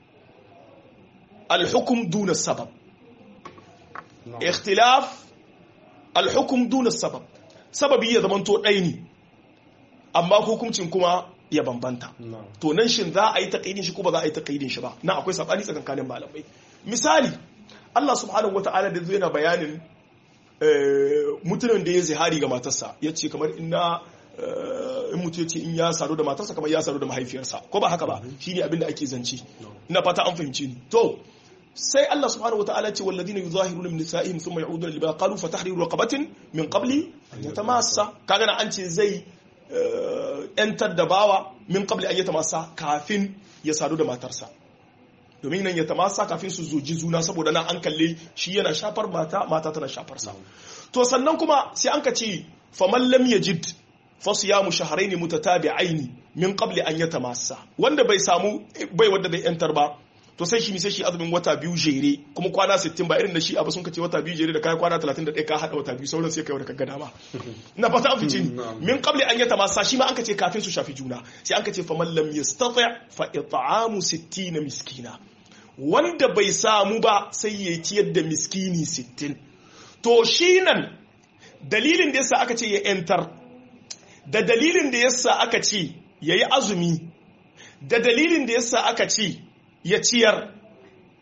al-hukm duna sabab na'am ikhtilaf al-hukm duna sabab sababi ya zamanto ɗaya ne amma hukuncin kuma ya bambanta na'am to nan shin za a yi taƙaidin shi ko ba za a yi taƙaidin shi ba na akwai saɓani tsakankanin malamai misali Allah subhanahu wata'ala da zai na bayanin eh, mutumin da ya zihari ga matarsa ya ce kamar ina in mutu ya ce in ya sadu da matarsa kamar ya sadu da mahaifiyarsa ko ba haka ba shi ne abin da ake zance ina fata an fahimci ni to sai Allah subhanahu wata'ala ce walladina yuzahiruna min nisa'ihim thumma ya'uduna lima qalu fa tahriru raqabatin min qabli an yatamassa kaga na an ce zai yantar da bawa min qabli an yatamassa kafin ya sadu da matarsa domin nan ya tamasa kafin su zoji juna saboda nan an kalle shi yana shafar mata mata tana shafar sa to sannan kuma sai an ka ce faman lam yajid fa siyamu shahrayn mutatabi'ain min qabli an yatamassa wanda bai samu bai wanda bai yantar ba to sai shi mi sai shi azumin wata biyu jere kuma kwana 60 ba irin da shi abu sun kace wata biyu jere da kai kwana 31 ka hada wata biyu sauran sai kai wanda kaga dama ina fata an fice ni min qabli an yatamassa shi ma an kace kafin su shafi juna sai an kace faman lam yastati' fa it'amu 60 miskina wanda bai samu ba sai ya ciyar da miskini 60 to shi nan dalilin da yasa aka ce ya yantar da dalilin da yasa aka ce ya yi azumi da dalilin da yasa aka ce ya ciyar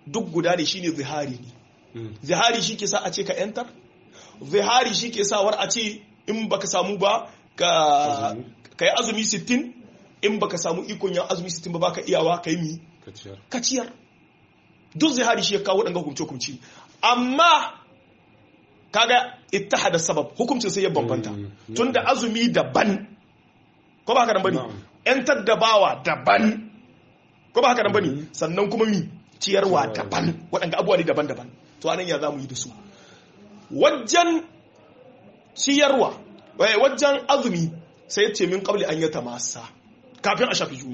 duk guda ne shine zihari ne zihari shi ke sa a ce ka yantar zihari shi ke sawar a ce in baka samu ba ka yi azumi 60 in baka samu ikon yan azumi 60 ba baka iyawa ka yi mi ka ciyar duk zihari shi ya kawo waɗanga hukumce-hukumce amma kaga ittihada sabab hukuncin sai ya bambanta tunda azumi daban ko ba haka nan bane yantar da bawa daban ko ba haka nan bane sannan kuma mi ciyarwa daban waɗanda abubuwa ne daban-daban to anan ya zamu yi da su wajen ciyarwa wajen azumi sai ya ce min qabli an yata masa kafin a shafi juna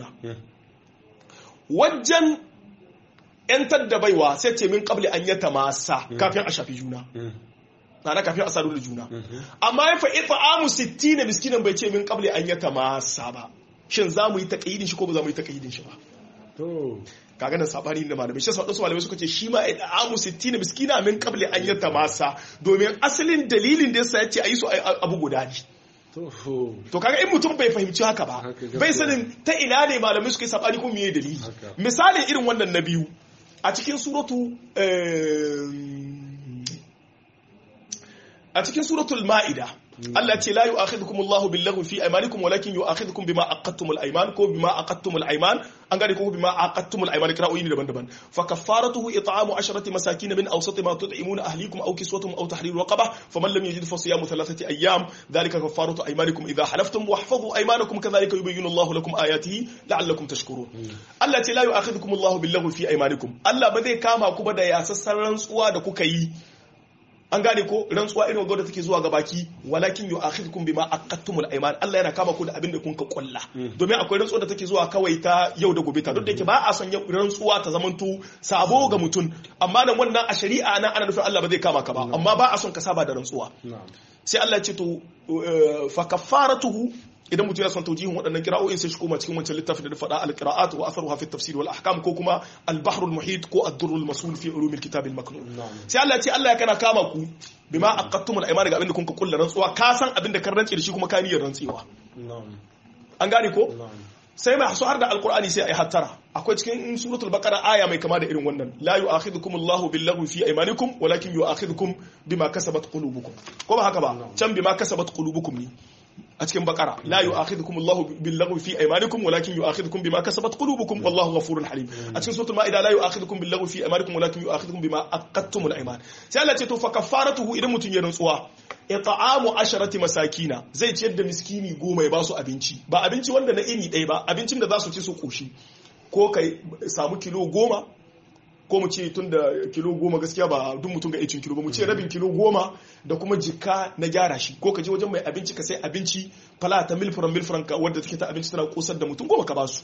wajen yantar da baiwa sai ce min qabli an yata masa kafin a shafi juna na kafin a sadu da juna amma ya fa it'amu 60 miskinan bai ce min qabli an yata masa ba shin za mu yi taqyidin shi ko ba za mu yi taqyidin shi ba to kaga nan sabani da malamai shi wasu malamai suka ce shi ma it'amu 60 miskina min qabli an yata masa domin asalin dalilin da yasa yace ayi su abu guda ne to kaga in mutum bai fahimci haka ba bai sanin ta ina ne malamai suka yi sabani ko meye dalili misalin irin wannan na biyu a cikin suratu a cikin suratul ma'ida Allah ce la yu'akhidhukum Allahu bil-laghwi fi aymanikum walakin yu'akhidhukum bima aqadtumul ayman ko bima aqadtumul ayman an gane ko bima aqadtumul ayman qira'o'i ne daban-daban fa kaffaratuhu it'amu asharati masakin min awsati ma tut'imuna ahlikum aw kiswatuhum aw tahriru raqabah faman lam yajid fa siyamu thalathati ayyam dhalika kaffaratu aymanikum idha halaftum wahfazu aymanakum kadhalika yubayyinu Allahu lakum ayatihi la'allakum tashkurun Allah ce la yu'akhidhukum Allahu bil-laghwi fi aymanikum Allah ba zai kama ku ba da yasassan rantsuwa da kuka yi an gane ko rantsuwa irin wadda take zuwa ga baki walakin yu'akhidhukum bima aqadtumul ayman Allah yana kama ku da abin da kun ka kulla domin akwai rantsuwa da take zuwa kawai ta yau da gobe ta duk da yake ba a son rantsuwa ta zamanto sabo ga mutum amma nan wannan a shari'a nan ana nufin Allah ba zai kama ka ba amma ba a son ka saba da rantsuwa sai Allah ya ce to fa kaffaratuhu idan mutum ya son taujihin waɗannan kira'o'in sai shi koma cikin wancan littafin da faɗa al-qira'at wa atharuha fi tafsir wal ahkam ko kuma al-bahr al-muhit ko ad-durr al-masul fi ulum al-kitab al-maknun sai Allah ya ce Allah ya kana kama ku bima aqattum al-ayman ga abin da kun ka kullu rantsuwa ka san abin da kan rantsi da shi kuma ka niyyar rantsewa an gane ko sai mai har da alkur'ani sai a yi hattara akwai cikin suratul baqara aya mai kama da irin wannan la yu'akhidhukum Allahu bil-laghwi fi aymanikum walakin yu'akhidhukum bima kasabat qulubukum ko ba haka ba can bima kasabat qulubukum ne a cikin bakara la yu'akhidhukum Allahu bil-laghwi fi aymanikum walakin yu'akhidhukum bima kasabat qulubukum wallahu ghafurun halim a cikin suratul maida la yu'akhidhukum bil-laghwi fi aymanikum walakin yu'akhidhukum bima aqadtumul ayman sai Allah ce to fa kafaratuhu idan mutun ya rantsuwa it'amu asharati masakina zai ciyar da miskini goma ya ba su abinci ba abinci wanda na iri ɗaya ba abincin da za su ci su koshi ko kai samu kilo goma ko mu ce tun da kilo goma gaskiya ba duk mutum ga icin kilo ba mu ce rabin kilo goma da kuma jika na gyara shi ko ka je wajen mai abinci ka sai abinci fala ta milfuran milfuran ka wadda take ta abinci tana kosar da mutum goma ka ba su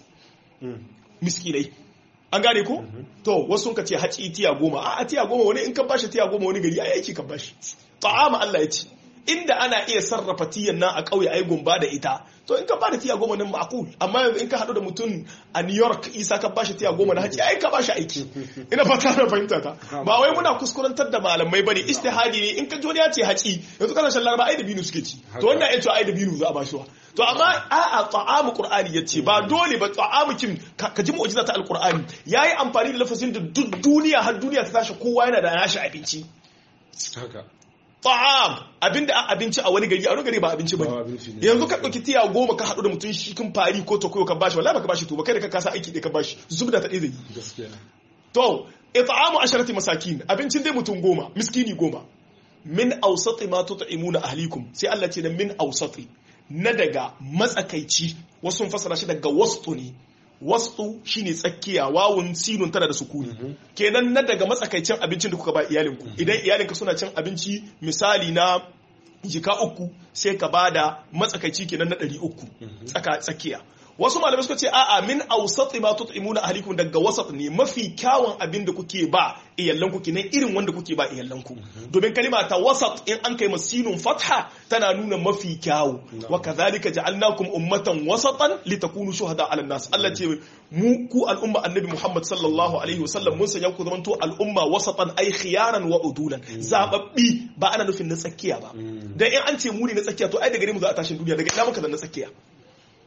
miskinai an gane ko to wasu ka ce haci tiya goma a tiya goma wani in ka bashi tiya goma wani gari ai aiki ka bashi ta'ama Allah ya ce inda ana iya sarrafa tiyan nan a ƙauye ai gumba da ita to in ka bada tiya goma nan ma'qul amma yanzu in ka haɗu da mutum a New York isa ka bashi tiya goma na haji ai ka bashi aiki ina fata na fahimta ta ba wai muna kuskurantar da malamai bane istihadi ne in ka ji wani ya ce haci yanzu kana shan laraba ai da binu suke ci to wannan ya ce ai da binu za a bashi wa to amma a'a ta'amu qur'ani yace ba dole ba ta'amu kin ka ji mu'jiza ta alqur'ani yayi amfani da lafazin da duk duniya har duniya ta tashi kowa yana da nashi abinci haka ta'am abinda abinci a wani gari a wani gari ba abinci bane yanzu ka dauki tiya goma ka hadu da mutum shi kin fari ko to koyo ka bashi wallahi baka bashi to ba kai da ka kasa aiki da ka bashi zubda ta zai gaskiya to it'amu asharati masakin abincin dai mutum goma miskini goma min awsati ma tut'imuna ahlikum sai Allah ce da min awsati na daga matsakaici wasu fasara shi daga wastu ne wasu shine tsakiya wawun sinun tana da sukuni kenan na daga matsakaicin abincin da kuka ba iyalinku idan iyalinka suna cin abinci misali na jika uku sai ka bada matsakaici kenan na ɗari uku tsaka tsakiya wasu malamai suka ce a'a min awsati ma tut'imuna ahlikum daga wasat ne mafi kyawun abin da kuke ba iyallanku kenan irin wanda kuke ba iyallanku domin kalima ta wasat in an kai masinun fatha tana nuna mafi kyawu wa kadhalika ja'alnakum ummatan wasatan litakunu shuhada 'ala nas Allah ce mu ku al'umma annabi Muhammad sallallahu alaihi wasallam mun sanya ku zamanto al'umma wasatan ay khiyaran wa udulan zababbi ba ana nufin na tsakiya ba dan in an ce mu ne na tsakiya to ai daga gare mu za a tashin duniya daga ina muka da na tsakiya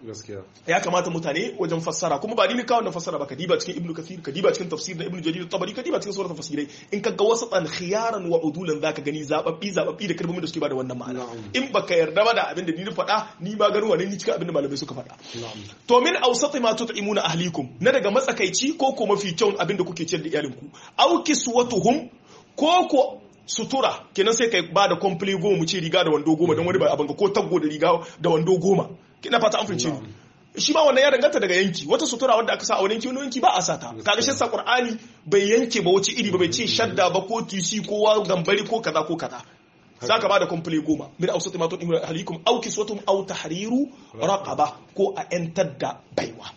gaskiya ya kamata mutane wajen fassara kuma ba ni ne kawo na fassara ba ka diba cikin ibnu kathir ka diba cikin tafsir na ibnu jarir tabari ka diba cikin suratul tafsirai in ka ga wasu tsan khiyaran wa udulan zaka gani zababbi zababbi da kalmomin da suke bada wannan ma'ana Na'am. in baka yarda ba da abin da ni na faɗa ni ba ganin wani ni cikin abin da malamai suka faɗa na'am to min awsati ma tut'imuna ahlikum na daga matsakaici ko ko mafi kyau abin da kuke ciyar da iyalinku aw kiswatuhum ko ko sutura kenan sai kai ba da komple goma mu ce riga da wando goma don wani ba abin ga ko taggo da riga da wando goma kina fata an fince ni shi ma wannan ya danganta daga yanki wata sutura wadda aka sa a wani yanki wani yanki ba a sata kaga shi sa qur'ani bai yanke ba wace iri ba bai ce shadda ba ko tisi ko wa gambari ko kaza ko kaza zaka ba da komple goma min awsati ma tut'imuna ahlikum aw kiswatuhum aw tahriru raqaba ko a yantar da baiwa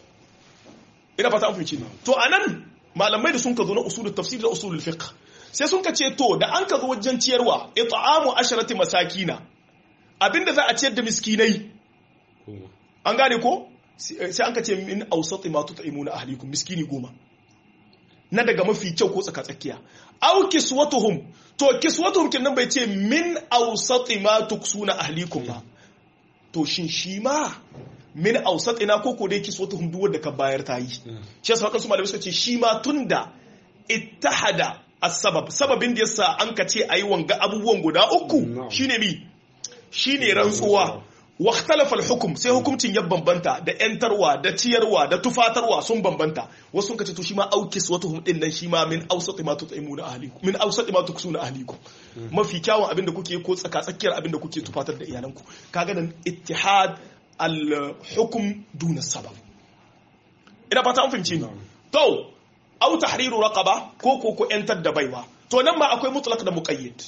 ina fata an fahimci ni to anan malamai da sun ka zo na usulul tafsir da usulul fiqh sai sun ka ce to da an ka zo wajen ciyarwa it'amu asharati masakina abinda za a ciyar da miskinai goma an gane ko sai an ka ce min awsati ma tut'imuna ahlikum miskini goma na daga mafi kyau ko tsaka tsakiya aw kiswatuhum to kiswatuhum kin nan bai ce min awsati ma tuksuna ahlikum ba to shin shi ma min awsatina ko ko dai kiswatuhum duk wanda ka bayar ta yi shi yasa wadansu malamai suka ce shi ma tunda ittahada as-sabab sababin da yasa an ka ce ayi wanga abubuwan guda uku Na'am. shine mi shine rantsuwa wa ikhtalafa al-hukm sai hukuncin ya bambanta da yantarwa da ciyarwa da tufatarwa sun bambanta wasu sun kace to shi ma aukis watuhum din nan shi ma min awsati ma tut'imuna ahlikum min awsati ma tuksuna ahlikum mafi kyawun abinda kuke ko tsaka tsakiyar abinda kuke tufatar da iyalanku kaga nan ittihad al-hukm duna sabab ina fata an fahimci ni to aw tahriru raqaba ko ko ko yantar da baiwa to nan ma akwai mutlaq da muqayyad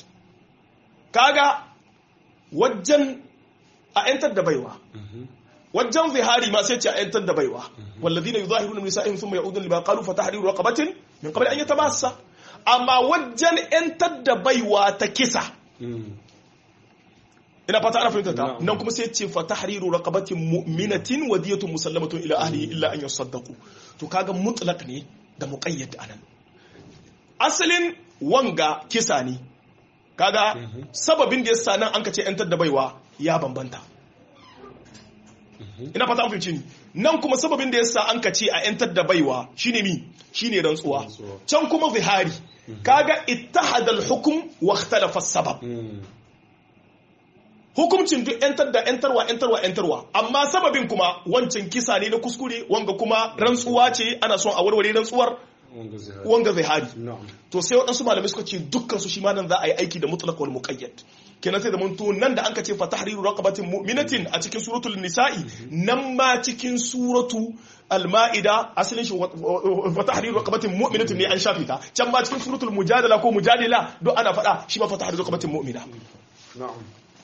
kaga wajen a yantar da baiwa wajen zihari ma sai ce a yantar da baiwa wallazina yuzahiruna min nisa'ihim thumma ya'udun lima qalu fa tahriru raqabatin min qabli an yatamassa amma wajen yantar da baiwa ta kisa ina fata ana fahimta ta Na'am. nan kuma sai ce fa tahriru raqabatin mu'minatin wa diyatun musallamatun ila ahlihi illa an yasaddaqu to kaga mutlaq ne da muqayyad anan asalin wanga kisa ne kaga sababin da yasa nan an ka ce yantar da baiwa ya bambanta ina fata an fahimci ni nan kuma sababin da yasa an ka ce a yantar da baiwa shine mi shine rantsuwa Rantsuwa. can kuma zihari kaga ittahada al-hukm wa ikhtalafa as-sabab hukuncin duk yantar da yantarwa yantarwa yantarwa amma sababin kuma wancan kisa ne na kuskure wanga kuma rantsuwa ce ana son a warware rantsuwar wanga zihari wanga zihari na'am to sai waɗansu malamai suka ce dukkan su shi ma nan za a yi aiki da mutlaq wal muqayyad kenan sai da mun to nan da anka ce fa tahriru raqabatin mu'minatin a cikin suratul nisa'i nan ma cikin suratu al-ma'ida asalin shi wa- wa fa tahriru raqabatin mu'minatin ne an shafe ta can ma cikin suratul mujadala ko mujadila duk ana faɗa shi ma fa tahriru raqabatin mu'mina na'am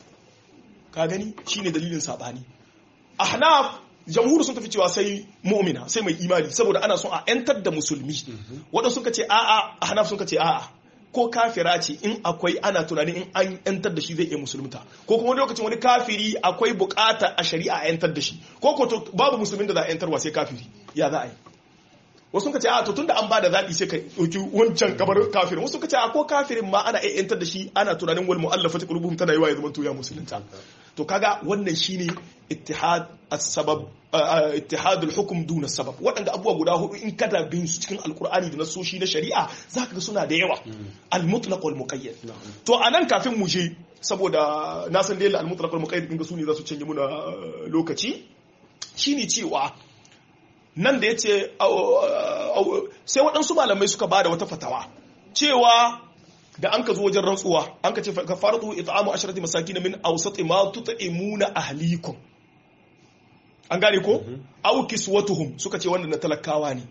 ka gani shine dalilin sabani ahnaf jamhur sun tafi cewa sai mu'mina sai mai imani saboda ana son a yantar da musulmi wadanda suka ce a'a ahnaf suka ce a'a ko kafira ce in akwai ana tunanin in an yantar da shi zai iya musulunta ko kuma wani lokacin wani kafiri akwai bukata a shari'a a yantar da shi ko ko to babu musulmin da za a yantarwa sai kafiri ya za a yi wasu ka ce a to tunda an ba da zaɓi sai ka ɗauki wancan kamar kafirin wasu ka ce a ko kafirin ma ana iya yantar da shi ana tunanin wal mu'allafa ta qulubuhum tana yiwa ya zama to ya musulunta to kaga wannan shine ittihad as-sabab uh, ittihad al-hukm duna sabab waɗanda abubuwa guda hudu in kada bin su cikin alkur'ani da nasoshi na shari'a zaka ga suna da yawa al-mutlaq wal muqayyad to anan kafin mu je saboda na san dai al-mutlaq wal muqayyad din ga su ne za su canje muna uh, lokaci shine cewa nan da yace sai waɗansu malamai suka bada wata fatawa cewa da an ka zo wajen rantsuwa an ka ce ka faratu it'amu asharati masakin min awsati ma tut'imuna ahlikum an gane ko aw kiswatuhum suka ce wannan na talakawa ne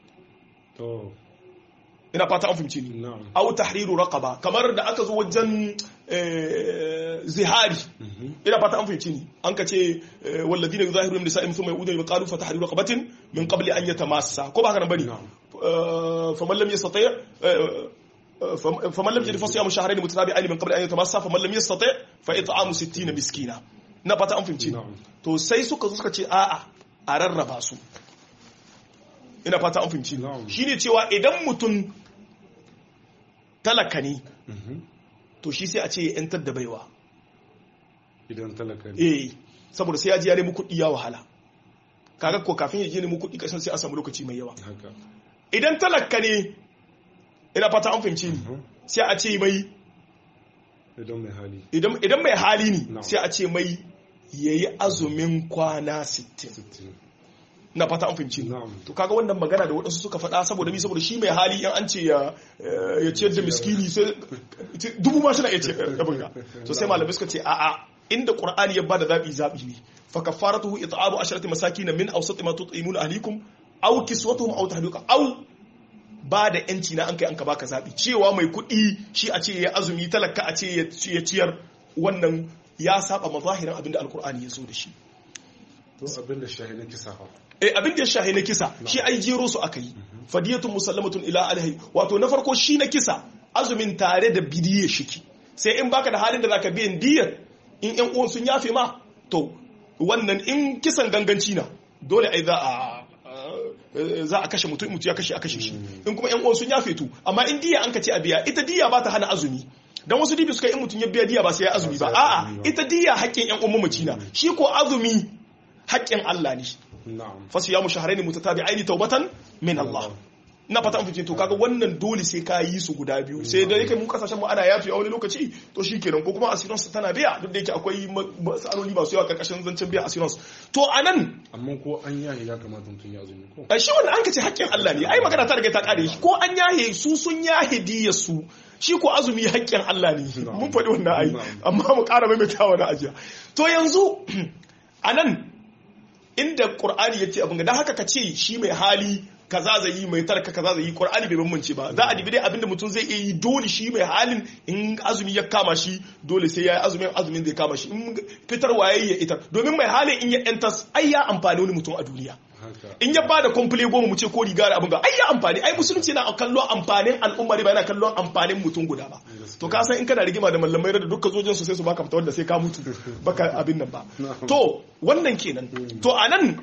to ina fata an fahimci ni na'am aw tahriru raqaba kamar da aka zo wajen eh, zihari ina fata an fahimci ni an ka ce eh, walladina yuzahiruna nisa'im thumma yu'uduna bi qalu fa tahriru raqabatin min qabli an yatamassa ko ba haka nan bane Na'am. Eh, faman lam yastati' eh, فم- فمن لم يجد فصيام شهرين متتابعين من قبل ان يتمسى فمن لم يستطع فاطعام 60 مسكينا na fata an fahimci Na'am. to sai suka zo suka ce a'a a rarraba su ina fata an fahimci Na'am. shine cewa idan mutum talaka ne to shi sai a ce ya yantar da baiwa idan talaka ne eh saboda sai ya ji ya nemi kuɗi ya wahala kaga ko kafin ya je nemi kuɗi kasan sai a samu lokaci mai yawa haka idan talaka ne ina fata an fahimci ni sai a ce mai idan mai hali idan idan mai hali ne Na'am. sai a ce mai yayi azumin kwana 60 60 na fata an fahimci ni na'am to kaga wannan magana da waɗansu suka faɗa saboda mi saboda shi mai hali in an ce ya ya ciyar da miskini sai dubu ma suna iya ce abin ga to sai malamai suka ce a'a inda qur'ani ya bada zabi zabi ne fa kafaratuhu it'amu asharati masakin min awsat ma tut'imuna ahlikum aw kiswatuhum aw tahdiqa aw ba da yanci na an kai an ka baka zabi cewa mai kuɗi shi a ce ya azumi talaka a ce ya ya ciyar wannan ya saba mazahirin abinda alqur'ani ya zo da shi to abin da shahidin kisa fa eh abin da ya shahi na kisa shi ai jero su aka yi fadiyatun musallamatun ila alhi wato na farko shi na kisa azumin tare da bidiye shiki sai in baka da halin da zaka biyan diyar in yan uwan sun yafe ma to wannan in kisan ganganci na dole ai za a eh, za a kashe mutum mutu ya kashe a kashe shi in kuma yan uwan sun yafe to amma in diya an ka ce a biya ita diya ba ta hana azumi dan wasu dibi suka yi in mutum ya biya diya ba sai ya azumi ba Ba sai ya a'a azumi ba. ita diya haƙƙin yan uwan mamaci na shi ko azumi haƙƙin Allah ne na'am fasiyamu shahrayn mutatabi'aini tawbatan min Allah ina fata an fice to kaga wannan dole sai ka yi su guda biyu sai da yake mun kasashen mu ana yafi a wani lokaci to shikenan ko kuma assurance tana biya duk da yake akwai ma- matsaloli masu yawa karkashin zancen biya assurance to anan amma ko an yahi ya kamata mutum ya azumi ko a shi wannan an kace haƙƙin Allah ne ai magana ta riga ta kare shi ko an yahe su sun yahe diya su shi ko azumi haƙƙin Allah ne mun faɗi wannan ai amma mu ƙara maimaitawa na ajiya to yanzu anan inda Qur'ani yace abin ga dan haka ka ce shi mai hali kaza zai yi mai tarka kaza zai yi Qur'ani bai bambance ba za a dibi dai abinda mutum zai iya yi dole shi mai halin in azumi ya kama shi dole sai ya yi azumin azumin zai kama shi in fitarwa yayi ya itar domin mai halin in ya entas ai ya amfani wani mutum a duniya haka in ya bada komfule goma mu ce ko riga da abin ga ai ya amfani ai musulunci na kallon amfanin al'umma ne ba yana kallon amfanin mutum guda ba to ka san in kana rigima da mallamai da dukkan zojin su sai su baka fita wanda sai ka mutu baka abin nan ba to wannan kenan to anan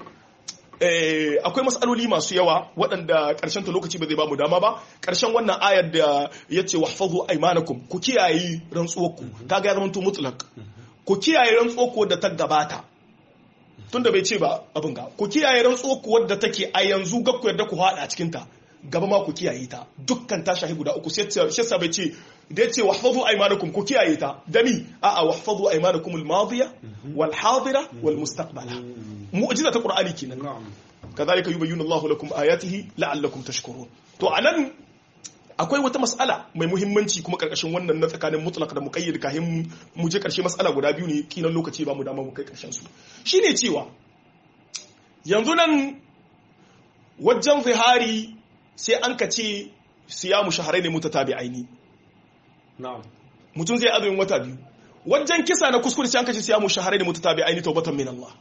eh, akwai matsaloli masu yawa waɗanda ƙarshen ta lokaci ba zai ba mu dama ba ƙarshen wannan ayar da ya ce wahfazu aymanakum ku kiyaye rantsuwarku kaga ya zama to mutlaq ku kiyaye rantsuwarku da ta gabata tunda bai ce ba abin ga ku kiyaye rantsuwarku wadda take a yanzu ga ku yarda ku haɗa a cikin ta gaba ma ku kiyaye ta dukkan ta shahi guda uku sai shi bai ce da yace wahfazu aymanakum ku kiyaye ta dami a'a wahfazu aymanakum al-madiya wal hadira wal mustaqbala mu'jiza ta qur'ani kenan na'am kadhalika yubayyinu Allahu lakum ayatihi la'allakum tashkurun to anan akwai wata mas'ala mai muhimmanci kuma karkashin wannan na tsakanin mutlaq da muqayyad kahin mu je karshe mas'ala guda biyu ne kinan lokaci ba mu dama mu kai karshen su shine cewa yanzu nan wajen zihari sai an ka ce siyamu shahrayn mutatabi'aini na'am mutum zai azumin wata biyu wajen kisa na kuskure sai an ka ce siyamu shahrayn mutatabi'aini tawbatan min Allah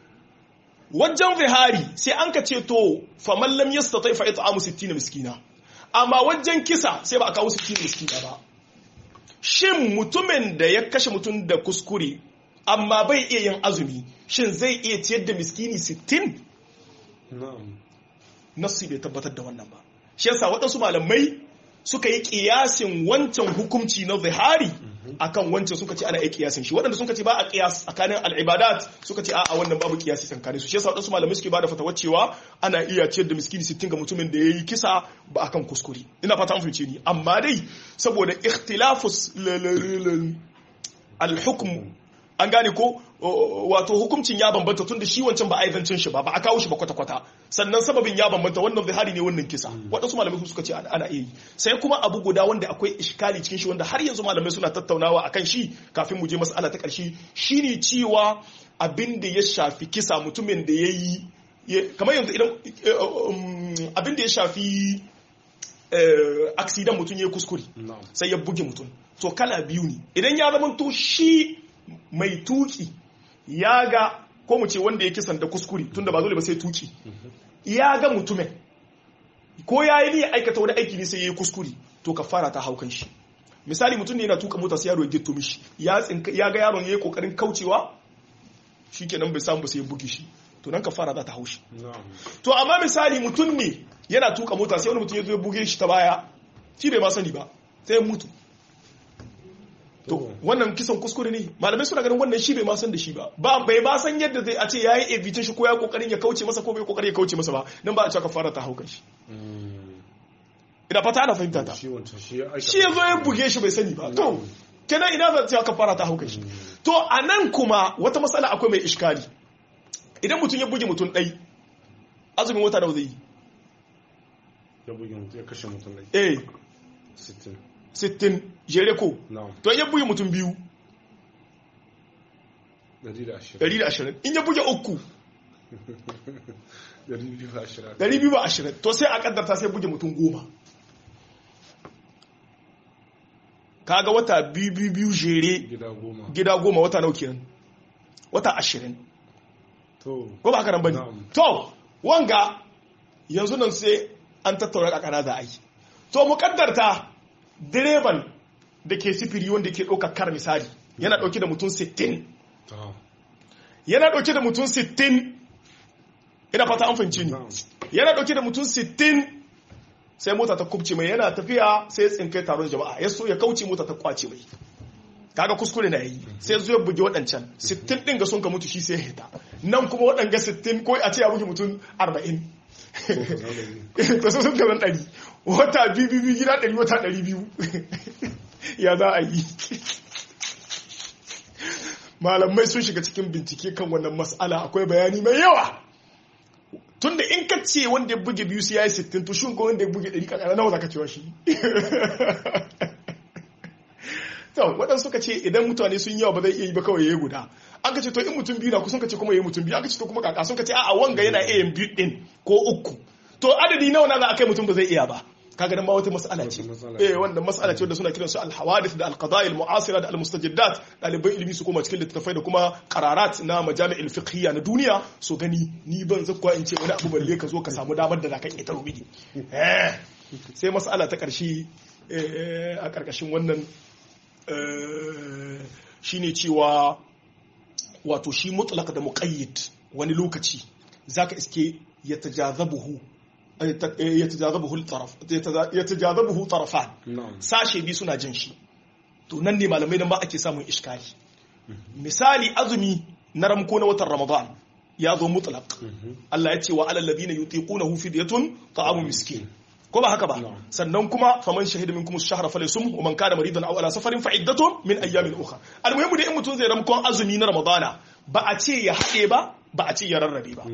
wajen zihari sai an ka ce to faman lam yastati fa it'amu 60 miskina amma wajen kisa sai ba a kawo 60 miskina ba shin mutumin da ya kashe mutum da kuskure amma bai iya yin azumi shin zai iya ciyar da miskini 60 na'am nassi bai tabbatar da wannan ba shi yasa waɗansu malamai suka yi kiyasin wancan hukunci na zihari akan wancan suka ce ana yi kiyasin shi waɗanda suka ce ba a kiyas tsakanin al'ibadat suka ce a wannan babu kiyasi tsakanin su shi yasa waɗansu malamai suke bada fatawar cewa ana iya ciyar da miskini 60 ga mutumin da ya yi kisa ba akan kuskure ina fata an fahimce ni amma dai saboda ikhtilafus al-hukm an gane ko wato hukuncin ya bambanta tun da shi wancan ba a aizancin shi ba ba a kawo shi ba kwata-kwata sannan sababin ya bambanta wannan zihari ne wannan kisa waɗansu malamai suka ce ana iya yi sai kuma abu guda wanda akwai iskali cikin shi wanda har yanzu malamai suna tattaunawa akan shi kafin mu je mas'ala ta ƙarshe shine cewa abin da ya shafi kisa mutumin da ya yi kamar yanzu idan abin da ya shafi aksidan mutum ya yi kuskure sai ya buge mutum to kala biyu ne idan ya zama to shi mai tuki ya ga ko mu ce wanda ya kisan da kuskure tunda ba dole ba sai tuki ya ga mutumin ko ya yi niyyar aikata wani aiki ne sai ya yi kuskure to ka fara ta haukan shi misali mutum ne yana tuka mota sai yaro ya gitto mishi ya ga yaron ya yi kokarin kaucewa shikenan bai samu ba sai ya buge shi to nan ka fara za ta haushi to amma misali mutum ne yana tuka mota sai wani mutum ya zo ya buge shi ta baya shi bai ma sani ba sai ya mutu to wannan kisan kuskure ne malamai suna ganin wannan shi bai ma san da shi ba ba bai ba san yadda zai a ce yayi evitin shi ko ya kokarin ya kauce masa ko bai kokarin ya kauce masa ba nan ba a ce ka fara ta haukan shi ina fata ana fahimta ta shi wancan shi ya shi ya zo ya buge shi bai sani ba to kenan ina zan ce ka fara ta haukan shi to a nan kuma wata matsala akwai mai iskali idan mutum ya buge mutum ɗai azumin wata da zai yi ya buge mutum ya kashe mutum ne eh 60 60 jere ko na'am to in ya buge mutum biyu 120 120 in ya buge uku 220 220 to sai a kaddarta sai buge mutum goma kaga wata biyu biyu biyu jere gida goma gida goma wata nau kenan wata ashirin to ko ba haka nan bane Na'am. to wanga yanzu nan sai an tattauna kakana za a yi to mu kaddarta direban da ke sifiri wanda ke ɗaukar kar misali yana ɗauke da mutum 60 ta yana ɗauke da mutum 60 ina fata an fahimci ni na'am yana ɗauke da mutum 60 sai mota ta kubce mai yana tafiya sai ya tsinkai taron jama'a ya so ya kauce mota ta kwace mai kaga kuskure na yi sai zo ya buge waɗancan 60 ɗin ga sun ka mutu shi sai ya hita nan kuma waɗanga 60 ko a ce ya buge mutum 40 to sun sun gaban ɗari wata biyu biyu gida ɗari wata ɗari biyu ya za a yi malamai sun shiga cikin bincike kan wannan mas'ala akwai bayani mai yawa tunda in ka ce wanda ya buge biyu sai ya yi sittin to shi ko wanda ya buge ɗari kakana nawa za ka cewa shi to waɗansu suka ce idan mutane sun yawa ba zai iya yi ba kawai ya yi guda an ka ce to in mutum biyu na kusan ka ce kuma ya yi mutum biyu an ka ce to kuma kaka sun ka ce a'a wanga yana iya yin biyu ɗin ko uku to adadi nawa na za a kai mutum ba zai iya ba kaga nan ma wata mas'ala ce Wata mas'ala eh ce. wanda mas'ala ce wanda suna kiran su al-hawadith da al-qadaya al-mu'asira da al-mustajiddat ɗaliban ilimi su koma cikin littattafai da kuma qararat na majami'il fiqhiyya na duniya so gani ni ban zakwa in ce wani abu balle ka zo ka samu damar da zaka ƙetaro mini eh sai mas'ala ta ƙarshe eh, a ƙarƙashin wannan eh, shine cewa wato shi mutlaq da muqayyid wani lokaci zaka iske yatajazabuhu yatajazabuhu al-taraf yatajazabuhu tarafan na'am sashe biyu suna jin shi to nan ne malamai nan ba ake samun iskali misali azumi na ramko na watan ramadan ya zo mutlaq Allah ya ce wa alal ladina yutiqunahu fidyatun ta'amu miskin ko ba haka ba Na'am. sannan kuma faman shahida minkum ash-shahra falyasum wa man kana maridan aw ala safarin fa iddatun min ayyamin ukhra almuhimu da in mutun zai ramkon azumi na ramadana ba a ce ya haɗe ba ba a ce ya rarrabe ba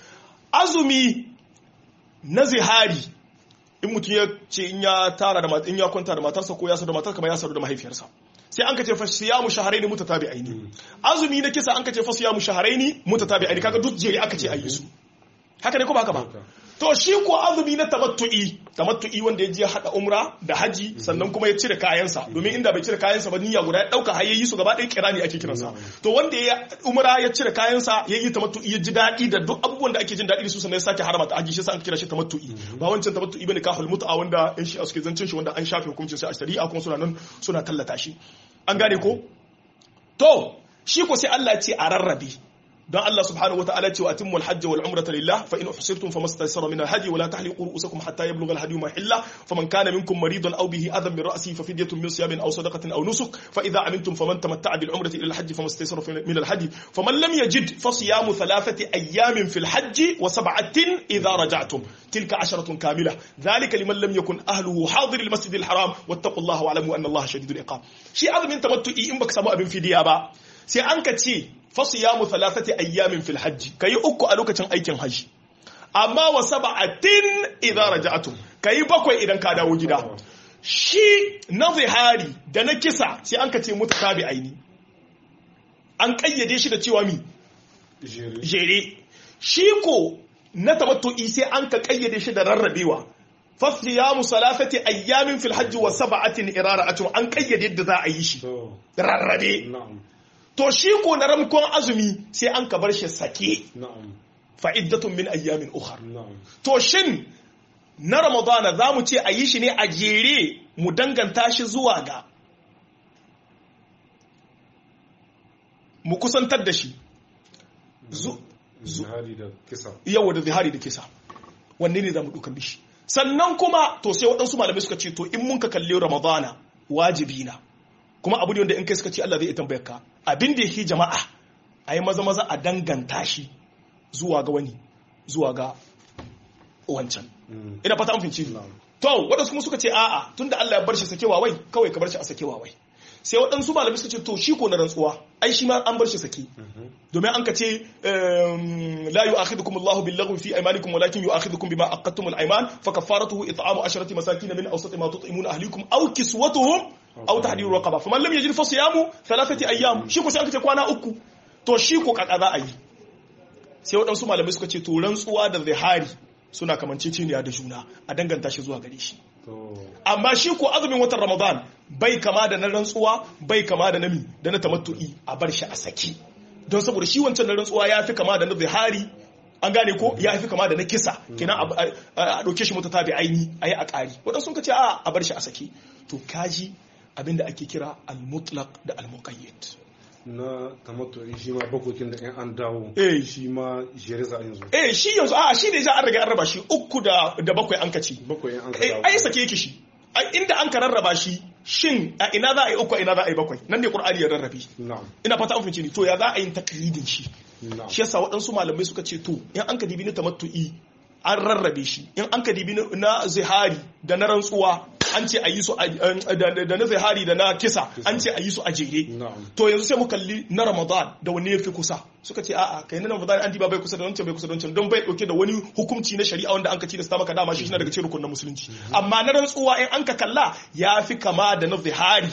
azumi na zihari in mutum ya ce in ya tara da mat- in ya kwanta da matarsa ko ya sadu da matar kamar ya sadu da mahaifiyarsa sai an ka ce fa siyamu shahrayn mutatabi'aini azumi na kisa an ka ce fa siyamu shahrayn mutatabi'aini kaga duk jeri aka ce ayi su haka ne ko ba haka ba Haka. to shi ko azumi na tamattu'i tamattu'i wanda ya je ya hada umra da haji sannan kuma ya cire kayansa domin inda bai cire kayansa ba niyya guda ya dauka har yayi su gaba ɗaya kirani ake kiransa to wanda ya umra ya cire kayansa ya yi tamattu'i ya ji daɗi da duk abubuwan da ake jin daɗi da su sannan ya sake harama ta haji shi sa an kira shi tamattu'i ba wancan tamattu'i bane kahul mut'a wanda in shi suke zancin shi wanda an shafe hukuncin sai a shari'a kuma suna nan suna tallata shi an gane ko to shi ko sai Allah ya ce a rarrabe don Allah subhanahu wataala ce wa atimmul hajj wal umrata lillah fa in uhsirtum famastaysara min al hadi wa la tahliqu ru'usakum hatta yablugha al hadi mahilla faman kana minkum maridan aw bihi adhan min ra'sihi fa fidyatun min siyamin aw sadaqatin aw nusuk fa idha amintum faman tamatta'a bil umrati ila al hajj famastaysara min al hadi faman lam yajid fa siyamu thalathati ayyamin fil hajj wa sab'atin idha raja'tum tilka asharatun kamilah dhalika liman lam yakun ahluhu hadir al masjid al haram wattaqullaha wa'lamu anna allaha shadidul iqab shi azumin tamattu'i in baka samu abin fidiya ba sai an ka ce fasu ya thalathati ayyamin fil hajji kayi uku a lokacin aikin hajji amma wa sab'atin idza raja'tum kayi bakwai idan ka dawo gida shi na zihari da na kisa sai an ka ce mutatabi aini an kayyade shi da cewa mi jere jere shi ko na tamattu'i sai an ka kayyade shi da rarrabewa fasiyamu salafati ayyamin fil hajji wa sab'atin irara'atun an kayyade yadda za a yi shi to rarrabe na'am to shi ko na ramkon azumi sai an ka bar shi sake na'am fa'iddatun min ayyamin ukhar na'am to shin na ramadana za mu ce a yi shi ne a jere mu danganta shi zuwa ga mu kusantar da shi Zu- zihari da kisa yawa da zihari da kisa wanne ne za mu dukan bishi sannan kuma to sai waɗansu malamai suka ce to in mun ka kalli ramadana wajibi na kuma abu ne wanda in kai suka ce Allah zai tambayar ka abin da yake jama'a a yi maza maza a danganta shi zuwa ga wani zuwa ga wancan ina fata an finci to waɗansu kuma suka ce a'a tunda Allah ya bar shi sakewa wai kawai ka bar shi a sakewa wai sai waɗansu malamai suka ce to shi ko na rantsuwa ai shi ma an bar shi sake domin an ka ce la yu'akhidukum Allahu bil laghwi fi aymanikum walakin yu'akhidukum bima aqadtum al ayman fa kaffaratuhu it'amu asharati masakin min awsati ma tut'imuna ahlikum aw kiswatuhum aw tahdiru raqaba faman lam yajid fa siyamu thalathati ayyam shi ko sai an ka ce kwana uku to shi ko kaka za a yi sai waɗansu malamai suka ce to rantsuwa da zihari suna kamanceceniya da juna a danganta shi zuwa gare shi amma shi ko azumin watan ramadan bai kama da na rantsuwa bai kama da nami da na tamattu'i a bar shi a saki don saboda shi wancan na rantsuwa ya fi kama da na zihari an gane ko ya fi kama da na kisa kenan a ɗauke shi mata tabi aini a yi a ƙari waɗansu sun ce a a bar shi a saki to kaji abinda ake kira al-mutlaq da al-muqayyad na tamattu shi ma bakokin da 'yan an dawo eh shi ma jere za a yanzu eh shi yanzu a shi ne za a riga an raba shi uku da da bakwai an kaci bakwai 'yan an ka eh dawo ai sake yake shi ai inda an ka rarraba shi shin a ina za a yi uku a ina za a yi bakwai nan ne qur'ani ya rarrabe na'am ina fata an fahimci ni to ya za a yi taklidin shi na'am shi yasa waɗansu malamai suka ce to in an ka dibi na tamattu'i an rarrabe shi in an ka dibi na- na zihari da na rantsuwa an ce a yi su a- da da na zihari da na kisa an ce a yi su a jere na'am to yanzu sai mu kalli na ramadan da wanne ya fi kusa suka ce a'a kai na ramadan an diba bai kusa da wancan bai kusa da wancan don bai dauke da wani hukunci na shari'a wanda an ka ci da maka dama shi na daga cikin rukunin musulunci amma na rantsuwa in an ka kalla ya fi kama da na zihari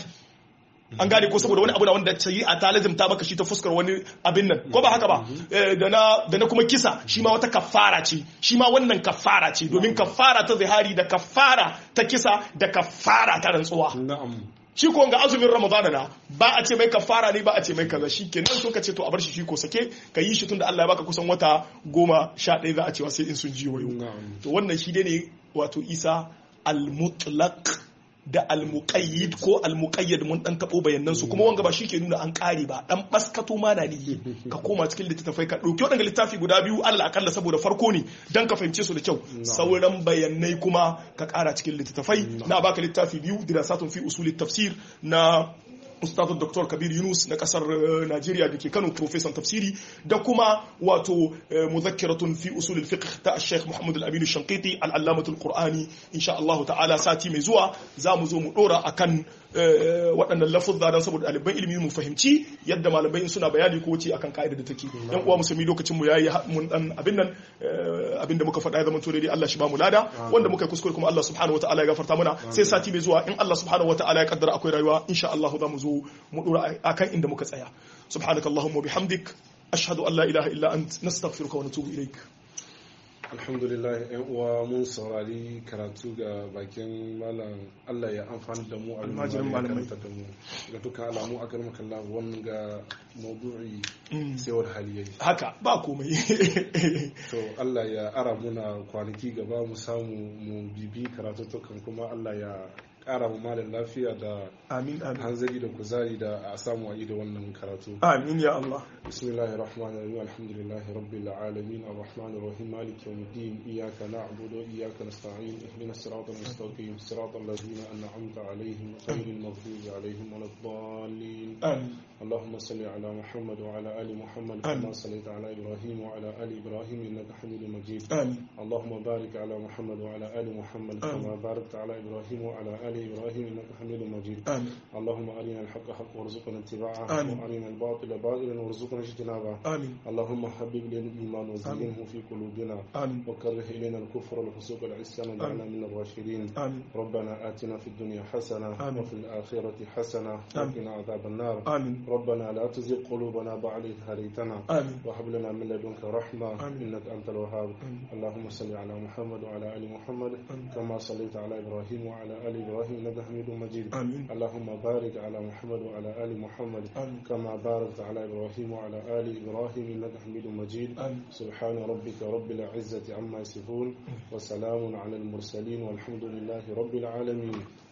an gane ko saboda wani abu na wanda shari'a ta lazimta maka shi ta fuskar wani abin nan ko ba haka ba Eh, da na da na kuma kisa shi ma wata kafara ce shi ma wannan kafara ce domin kafara ta zihari da kafara ta kisa da kafara ta rantsuwa na'am shi ko ga azumin ramadana na ba a ce mai kafara ne ba a ce mai kaza shi kenan sun ka ce to a bar shi shi ko sake ka yi shi tunda Allah ya baka kusan wata goma sha ɗaya za a cewa sai in sun ji wayo na'am to wannan shi dai ne wato isa al-mutlaq da al-muqayyid ko al-muqayyad mun dan tabo bayanan su kuma wanga ba shi ke nuna an kare ba dan baskato ma na ne ka koma cikin littattafai ka dauki wadanga littafi guda biyu Allah akalla saboda farko ne dan ka fahimce su da kyau sauran bayanai kuma ka kara cikin littattafai na baka littafi biyu dirasatun fi usul tafsir na ustadu dr kabir yunus na kasar eh, najeriya da ke kano profesan tafsiri da kuma wato eh, muzakkiratun fi usul fiqh ta sheikh muhammad al-amin shankiti al-allamatu al-qur'ani insha Allah ta'ala sati mai zuwa za mu zo mu dora akan eh, waɗannan lafuzza dan saboda ɗaliban ilimi mu fahimci yadda malamai in suna bayani ko wace akan ka'ida da take yan uwa musulmi lokacin mu yayi ha- mun dan abin nan eh, abin da muka faɗa ya zama to daidai Allah shi ba mu lada wanda muka yi kuskure kuma Allah subhanahu wataala ya gafarta mana sai sati mai zuwa in Allah subhanahu wataala ya kaddara akwai rayuwa insha Allah za mu zo mu dora akan inda muka tsaya subhanakallahumma bihamdik ashhadu an la ilaha illa ant nastaghfiruka wa natubu ilaik alhamdulillah yan uwa mun saurari karatu ga bakin malam Allah ya amfani da mu a Almajirin malamai. da mu ga dukkan alamu a karmaka Allah wannan ga maudu'i sai wani hali yayi haka ba komai to Allah ya ara muna kwanaki gaba mu samu mu bibi karatu kuma Allah ya kara mu malam lafiya da amin amin hanzari da kuzari da a samu a yi da wannan karatu amin ya Allah بسم الله الرحمن الرحيم الحمد لله رب العالمين الرحمن الرحيم مالك يوم الدين إياك نعبد وإياك نستعين اهدنا الصراط المستقيم صراط الذين أنعمت عليهم غير المغضوب عليهم ولا الضالين amin اللهم صل على محمد وعلى آل محمد آمين. كما صليت على إبراهيم وعلى آل إبراهيم إنك حميد مجيد amin اللهم بارك على محمد وعلى آل محمد آمين. كما باركت على إبراهيم وعلى آل إبراهيم إنك حميد مجيد amin اللهم أرنا الحق حق وارزقنا اتباعه آمين. وأرنا الباطل باطلا وارزقنا اجتنابه amin اللهم حبب لنا الإيمان وزينه في قلوبنا amin وكره إلينا الكفر والفسوق والعصيان واجعلنا من الراشدين amin ربنا آتنا في الدنيا حسنة آمين. وفي الآخرة حسنة آمين. وقنا عذاب النار amin ربنا لا تزغ قلوبنا بعد إذ هديتنا amin وهب لنا من لدنك رحمة آمين. إنك أنت الوهاب آمين. اللهم صل على محمد وعلى آل محمد آمين. كما صليت على إبراهيم وعلى آل إبراهيم إنك حميد مجيد amin اللهم بارك على محمد وعلى آل محمد آمين. كما باركت على إبراهيم وعلى آل إبراهيم إنك حميد مجيد آمين. سبحان ربك رب العزة عما يصفون وسلام على المرسلين والحمد لله رب العالمين